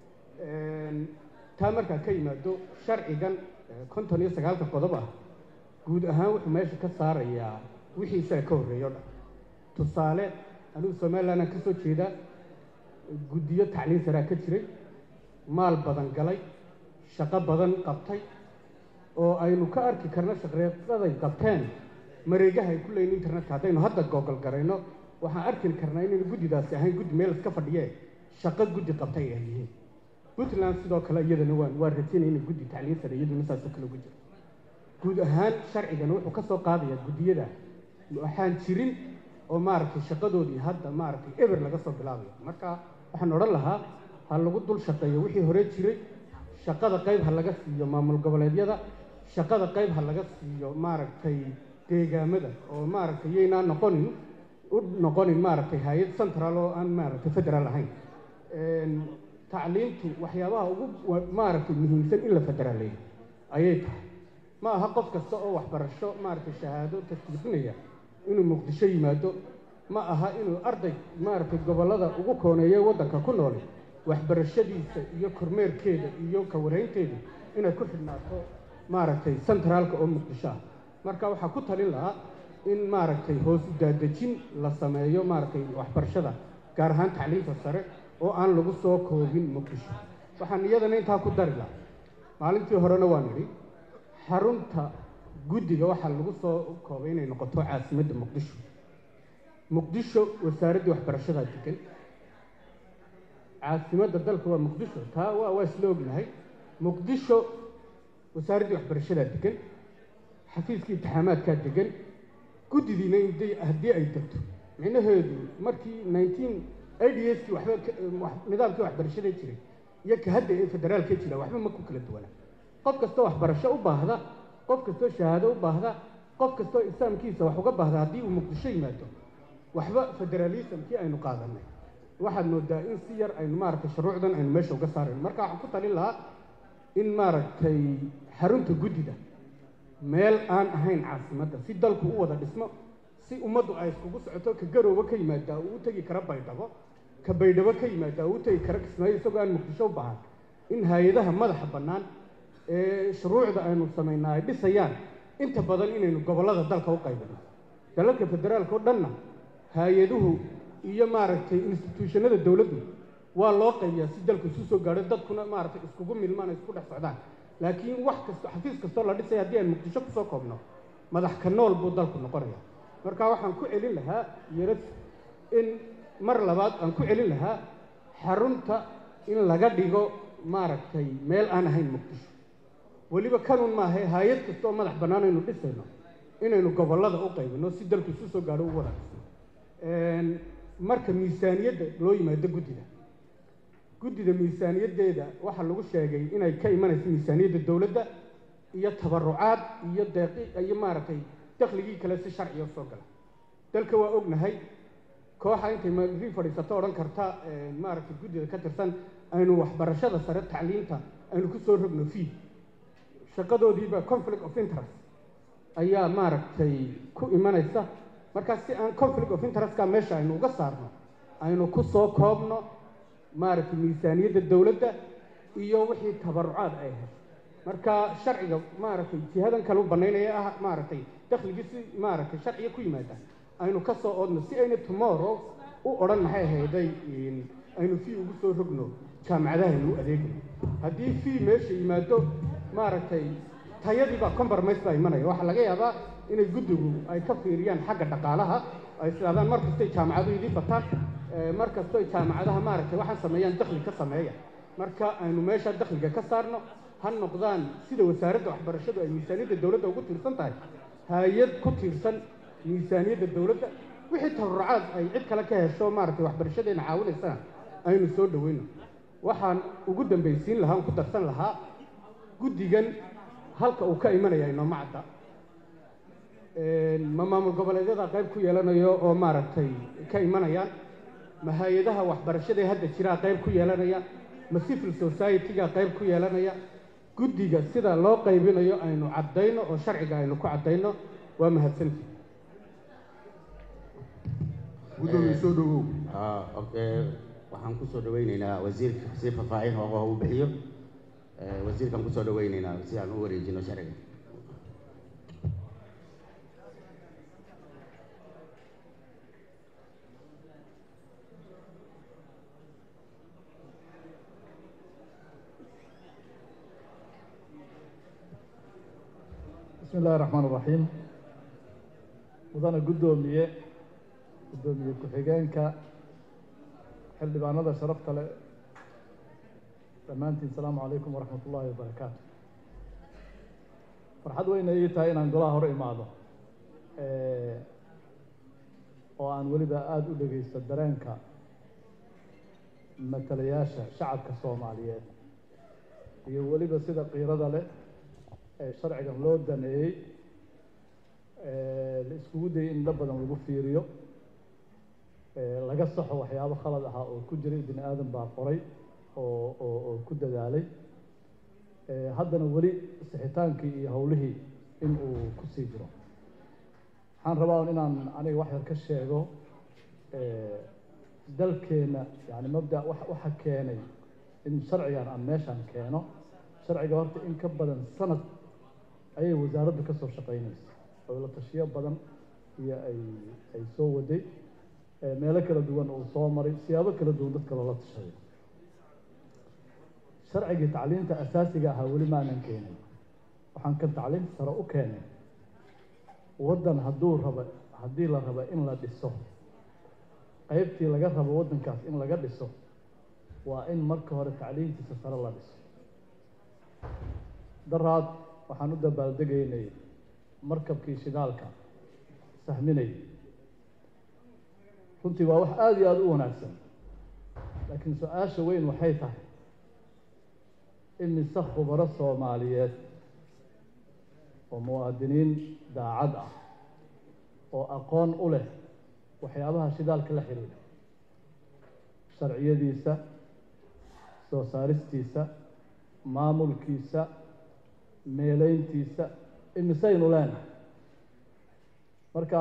P: taa markaa ka yimaado sharcigan konton iyo sagaalka qodob ah guud ahaan wuxuu meesha ka saarayaa wixii isaga ka horreeyo dhan tusaale anigu somalilandan ka soo jeedaa guddiyo tacliin saraa ka jiray maal badan galay shaqo badan qabtay oo aynu ka arki karno shaqreeqaday qabteen mareegaha ay ku leeyiin internetka haddaynu hadda googol garayno waxaan arki karnaa inaynu guddidaasi ahayn guddi meel iska fadhiyee shaqo guddi qabtay ay yihiin puntland sidoo kale iyadana waan waa rajaynaya inay guddi tacliin sare iyaduna saasoo kale ugu jirto guud ahaan sharcigana wuxuu ka soo qaadayaa guddiyada waxaan jirin oo maaragtay shaqadoodii hadda maaragtay eber laga soo bilaabayo marka waxaan odhan lahaa ha lagu dul shaqeeyo wixii hore jiray shaqada qayb ha laga siiyo maamul goboleedyada shaqada qayb ha laga siiyo maaragtay deegaamada oo maaragtay yaynaan noqonin u noqonin maaragtay hay-ad central oo aan maaragtay federaal ahayn tacliintu waxyaabaha ugu maaragtay muhiimsan in la federaaleeyo ayay tahay ma aha qof kasta oo waxbarasho maaragtay shahaado tasdiiqinaya inuu muqdisho yimaado ma aha inuu arday maaragtay gobollada ugu kooneeya waddanka ku noole waxbarashadiisa iyo kormeerkeeda iyo kawareynteeda inay ku xidhnaato maaragtay centraalka oo muqdisho ah marka waxaa ku talin lahaa in maaragtay hoos u daadejin la sameeyo maaragtay waxbarashada gaar ahaan tacliinta sare oo aan lagu soo koobin muqdisho waxaan iyadana intaa ku dari lahaa maalintii horena waan idhi xarunta guddiga waxaa lagu soo koobay inay noqoto caasimadda muqdisho muqdisho wasaaraddii waxbarashadaa degan caasimadda dalka waa muqdisho taa waa waa isla ognahay muqdisho wasaaraddii waxbarashadaa degan xafiiskii imtixaamaadkaa degan guddidiina inday haddii ay degto micnaheedu markii nineteen idskii waxba nidaamkii waxbarashada jiray iyo ka hadda ee federaalka jira waxba ma ku kala duwana qof kastoo waxbarasho u baahda qof kastoo shahaado u baahda qof kastoo islaamkiisa wax uga baahda haddii uu muqdisho yimaado waxba federalismkii aynu qaadanay waxaad moodaa in si yar aynu maaragtay shuruucdan aynu meesha uga saarayno marka waxaan ku talin lahaa in maaragtay xarunta guddida meel aan ahayn caasimadda si dalku u wada dhismo si ummaddu ay iskugu socoto ka garoobo ka yimaadaa uu u tegi kara baydhabo ka baydhabo ka yimaadaa uu u tegi kara kismaayo isagoo aan muqdisho u baahan in hay-adaha madaxa bannaan ee shuruucda aynu samaynaa ay dhisayaan inta badan inaynu gobollada dalka u qaybino dalalka federaalka oo dhanna hay-aduhu iyo maaragtay instituushanada dowladdu waa loo qaybiyaa si dalku isu soo gaadho dadkuna maaragtay iskugu milmaan isku dhex socdaan laakiin wax kasto xafiis kastoo la dhisaya haddii aan muqdisho kusoo koobno madax ka nool buu dalku noqonaya marka waxaan ku celin lahaa yarad in mar labaad aan ku celin lahaa xarunta in laga dhigo maaragtay meel aan ahayn muqdisho weliba kanun maaha hay-ad kasta oo madax bannaan aynu dhisayno inaynu gobollada u qaybino si dalku isu soo gaadho u wada dhisno marka miisaaniyadda loo yimaado guddida guddida miisaaniyaddeeda waxaa lagu sheegay inay ka imanayso miisaaniyadda dowladda iyo tabarucaad iyo deeqi iyo maaragtay dakhligii kale si sharciga soo gala dalka waa ognahay kooxa intay magrii fadhiisato odhan karta maaragtay guddida ka tirsan aynu waxbarashada sare tacliinta aynu ku soo rogno fii shaqadoodiiba conflict of interest ayaa maaragtay ku imanaysa markaa si aan conflict of interestka meesha aynu uga saarno aynu ku soo koobno maaragtay miisaaniyadda dowladda iyo wixii tabarucaad ay hesho marka sharciga maaragtay jihadan kale u banaynaya ah maaragtay dakhligii si maaragtay sharciga ku yimaada aynu ka soo oodno si ayna tomorrow u odhan maxay ahayday aynu fii ugu soo rogno jaamacadahaynu u adeegno haddii fii meesha yimaado maaragtay tayadii baa compromise baa imanaya waxaa laga yaabaa inay guddigu ay ka fiiriyaan xagga dhaqaalaha ay islaadaan mar kastay jaamacaduhu idii bataan mar kastoy jaamacadaha maaragtay waxaan sameeyaan dakhli ka sameeya marka aynu meesha dakhliga ka saarno ha noqdaan sida wasaaradda waxbarashadu ay miisaaniyadda dowladda ugu tiirsan tahay hay-ad ku tiirsan miisaaniyadda dowladda wixii tabarucaad ay cid kale ka hesho maaragtay waxbarashadeena caawinaysana aynu soo dhoweyno waxaan ugu dambaysiin lahaa on ku darsan lahaa guddigan halka uu ka imanaya inooma cadda ma maamul goboleedyada qayb ku yeelanayo oo maaragtay ka imanayaan ma hay-adaha waxbarashadae hadda jiraa qayb ku yeelanaya ma civil society-ga qayb ku yeelanaya guddiga sida loo qaybinayo aynu caddayno oo sharciga aynu ku caddayno waa mahadsantihi
M: gudoomiye soo dhawow
D: waxaan kusoo dhaweyneynaa wasiirka si faahfaahin oo u bixiyo wasiirkaan kusoo dhaweyneynaa si aan u wareejino sharciga
G: bismi illahi raxmaan iraxiim mudane guddoomiye guddoomiye ku-xigeenka xildhibaanada sharafta leh dhammaantiin asalaamu calaykum waraxmat ullaahi wabarakaatu farxad weyna ii tahay inaan golaha hor imaado oo aan weliba aada u dhegeysto dareenka matalayaasha shacabka soomaaliyeed iyo weliba sida qiirada leh ee sharcigan loo daneeyey la iskugu dayay in la badan lagu fiiriyo laga saxo waxyaabo khalad ahaa oo ku jiray bini aadan baa qoray oo oo oo ku dadaalay haddana weli sixitaankii iyo howlihii in uu ku sii jiro waxaan rabaa inaan aniga wax yar ka sheego dalkeenna yani mabda waxa keenay in sharcigan aan meeshaan keeno sharciga horta in ka badan sanad ayay wasaaraddu ka soo shaqeynaysa oo la tashiyo badan iyo ay ay soo waday meelo kala duwan uu soo maray siyaabo kala duwan dadka loola tashaday sharcigii tacliinta asaasiga ahaa weli maanan keenin waxaan kan tacliinta sare u keenay waddan hadduu rabo haddii la rabo in la dhiso qaybtii laga rabo waddankaas in laga dhiso waa in marka hore tacliintiisa sare la dhiso daraad waxaan u dabaaldegaynay markabkii shidaalka sahminay runtii waa wax aada iyo aada u wanaagsan laakiin su-aasha weyn waxay tahay imise khubaro soomaaliyeed oo muwaadiniin daacad ah oo aqoon u leh waxyaabaha shidaalka la xiriira sharciyadiisa soo saaristiisa maamulkiisa meeleyntiisa imisaynu leenahay marka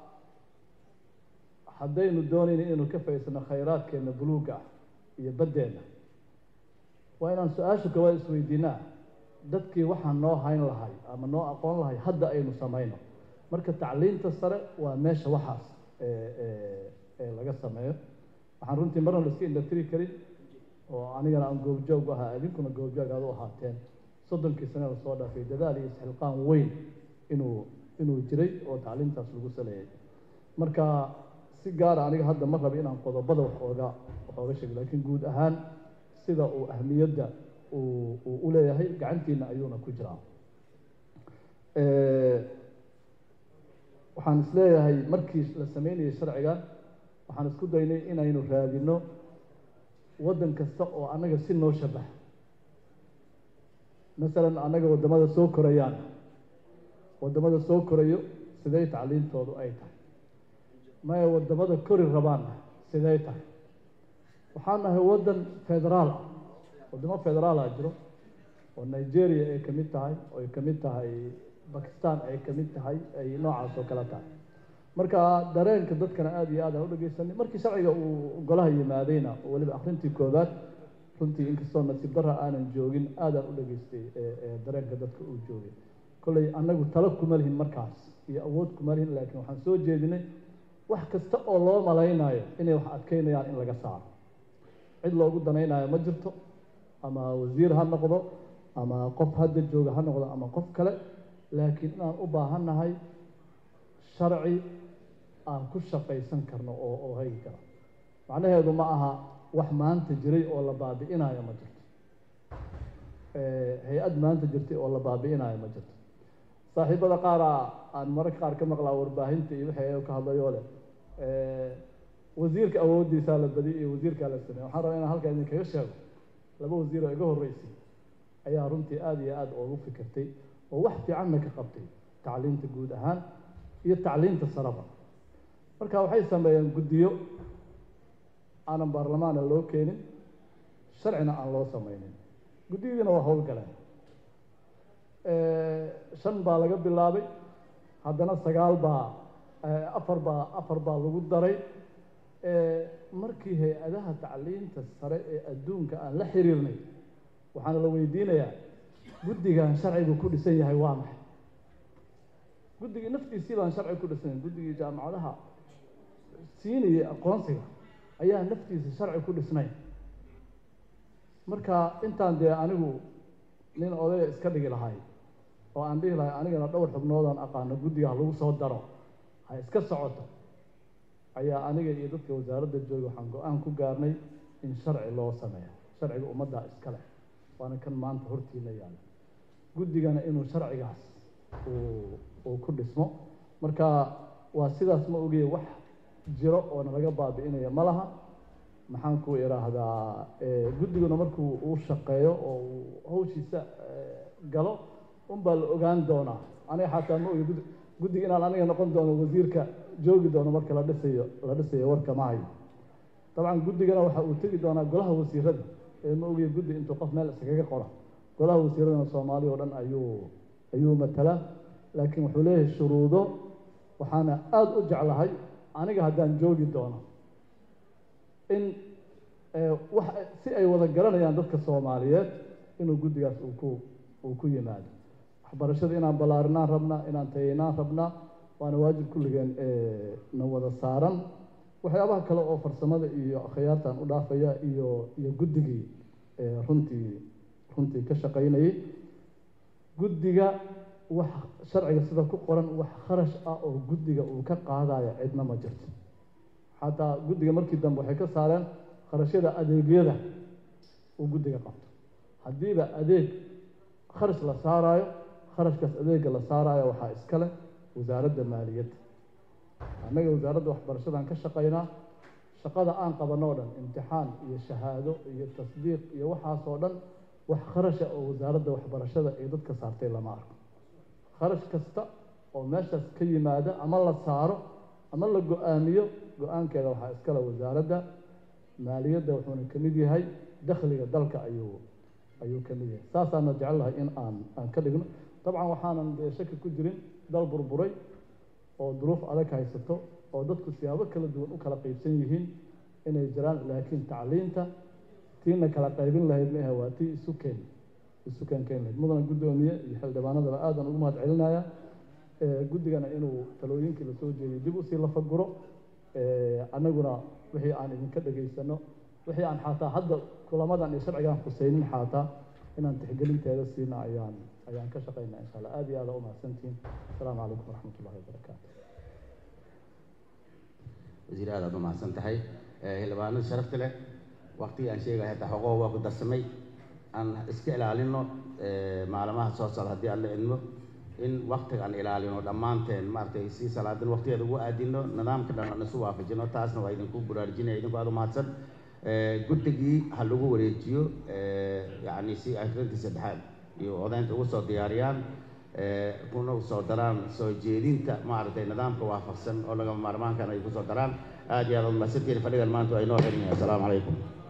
G: haddaynu doonayna inaynu ka faidsano khayraadkeenna buluugga ah iyo baddeenna waa inaan su-aasha koowaad isweydiinaa dadkii waxaan noo hayn lahay ama noo aqoon lahay hadda aynu samayno marka tacliinta sare waa meesha waxaas ee laga sameeyo waxaan runtii marna la iska indhatiri karin oo anigana aan goobjoog u ahaa idinkuna goobjoog aad u ahaateen soddonkii sane lasoo dhaafay dadaal iyo isxilqaan weyn inuu inuu jiray oo tacliintaas lagu saleeyay marka si gaara aniga hadda ma raba inaan qodobada wax ooga wax ooga sheego laakiin guud ahaan sida uu ahmiyadda uu uu u leeyahay gacantiina ayuuna ku jiraa waxaan isleeyahay markii la sameynayay sharcigan waxaan isku daynay inaynu raadino waddan kasta oo annaga si noo shabaha masalan annaga waddamada soo korayaan waddamada soo korayo sidee tacliintoodu ay tahay maya waddamada kori rabaanna sidee tahay waxaan nahay waddan federaal ah waddamo federaala jiro oo nigeria ay ka mid tahay oo ay ka mid tahay bakistan ay ka mid tahay ay noocaas oo kale tahay marka dareenka dadkana aada iyo aad aan u dhegeysanay markii sharciga uu golaha yimaadayna oo weliba akrintii koobaad runtii inkastoo nasiib darra aanan joogin aadaan u dhageystay dareenka dadka uu joogay kolley annagu talo kuma lihin markaas iyo awood kuma lihin laakiin waxaan soo jeedinay wax kasta oo loo malaynayo inay wax adkeynayaan in laga saaro cid loogu danaynayo ma jirto ama wasiir ha noqdo ama qof hadda jooga ha noqdo ama qof kale laakiin inaan u baahannahay sharci aan ku shaqaysan karno oo oo hagi kara macnaheedu ma aha wax maanta jiray oo la baabi'inayo ma jirto hay-ad maanta jirtay oo la baabi'inayo ma jirto saaxiibada qaara aan mararka qaar ka maqlaa warbaahinta iyo wixii ay ka hadlayoo leh wasiirka awooddiisaa la badiy iyo wasiirkaa la sameey waxaan rabaa inaan halkaa idinkaga sheego laba wasiir oo iga horreysay ayaa runtii aada iyo aada ugu fikirtay oo wax fiicanna ka qabtay tacliinta guud ahaan iyo tacliinta saraba marka waxay sameeyeen guddiyo aanan baarlamaana loo keenin sharcina aan loo samaynin guddiyadiina waa howlgaleen
L: shan baa laga bilaabay haddana sagaal baa afar baa afar baa lagu daray markii hay-adaha tacliinta sare ee adduunka aan la xiriirnay waxaana la weydiinayaa guddigan sharcigu ku dhisan yahay waa maxay guddigii naftiisii baan sharci ku dhisan guddigii jaamacadaha siinayay aqoonsiga ayaa naftiisa sharci ku dhisnayn marka intaan dee anigu nin odaya iska dhigi lahay oo aan dhihi lahay anigana dhowr xubnoodaan aqaano guddiga ha lagu soo daro ha iska socoto ayaa aniga iyo dadka wasaaradda jooga waxaan go-aan ku gaarnay in sharci loo sameeyo sharciga ummaddaa iska leh waana kan maanta hortiina yaala guddigana inuu sharcigaas uu uu ku dhismo marka waa sidaas ma ogeye wax jiro oo nalaga baabi'inaya ma laha maxaan ku idhaahdaa guddiguna markuu uu shaqeeyo oo uu hawshiisa galo unbaa la ogaan doonaa aniga xataa ma ogi gud guddiga inaan aniga noqon doono wasiirka joogi doono marka la dhisayo la dhisayo warka ma hayo dabcan guddigana waxa uu tegi doonaa golaha wasiirada ee ma ogiya guddi intuu qof meel iskaga qora golaha wasiiradana soomaaliya oo dhan ayuu ayuu matalaa laakiin wuxuu leeyahay shuruudo waxaana aada u jeclahay aniga haddaan joogi doono in wax si ay wada garanayaan dadka soomaaliyeed inuu guddigaas uu ku uu ku yimaado waxbarashada inaan ballaarinaan rabnaa inaan tayaynaan rabnaa waana waajib kulligeen na wada saaran waxyaabaha kale oo farsamada iyo akhyaartan u dhaafaya iyo iyo guddigii runtii runtii ka shaqaynayay guddiga wax sharciga sida ku qoran wax kharash ah oo guddiga uu ka qaadaya cidna ma jirto xataa guddiga markii dambe waxay ka saareen kharashyada adeegyada uu guddiga qabto haddiiba adeeg kharash la saaraayo kharashkaas adeega la saaraayo waxaa iska leh wasaaradda maaliyadda annaga wasaaradda waxbarashadan ka shaqaynaa shaqada aan qabanno o dhan imtixaan iyo shahaado iyo tasdiiq iyo waxaasoo dhan wax kharasha oo wasaaradda waxbarashada ee dadka saartay lama arko kharash kasta oo meeshaas ka yimaada ama la saaro ama la go-aamiyo go-aankeeda waxaa iskale wasaaradda maaliyadda wuxuuna ka mid yahay dakhliga dalka ayuu ayuu ka mid yahay saasaana jecelahay in aan aan ka dhigno dabcan waxaanan dee shaki ku jirin dal burburay oo duruuf adag haysato oo dadku siyaabo kala duwan u kala qaybsan yihiin inay jiraan laakiin tacliinta tiina kala qaybin lahayd maahe waa tii isu keen isu keen keen lahayd mudana guddoomiye iyo xildhibaanadaba aadan ugu mahad celinaya guddigana inuu talooyinkii lasoo jeediyo dib usii lafaguro annaguna wixii aan idinka dhegaysano wixii aan xataa hadda kulamadan iyo sharcigaan khusaynin xataa inaan tixgelinteeda siina ayaan ayaan ka shaqaynaa insha allah aad iyo aada u mahadsantihiin asalaamu calaykum waraxmat ullahi wabarakaatu
D: wasiir aad aad u mahadsan tahay xildhibaanada sharafta leh waqtigii aan sheegaya hataa xogoho waa ku darsamay aan iska ilaalino maalmaha soo socda haddii aan la idmo in waktiga aan ilaalino dhammaanteen maaragtay si salaadan waqtigeeda ugu aadino nidaamka dhan aan isu waafajino taasna waa idinku baraarujinaya idinku aad u mahadsan guddigii ha lagu wareejiyo yacni si akrintii saddexaad iyo odaynta ugu soo diyaariyaan kuna soo daraan soo jeedinta maaragtay nidaamka waafaqsan oo lagama maarmaankan ay ku soo daraan aad iyo aad u mahadsantihiin fadhigan maanta waa inoo xiran yahay asalaamu calaykum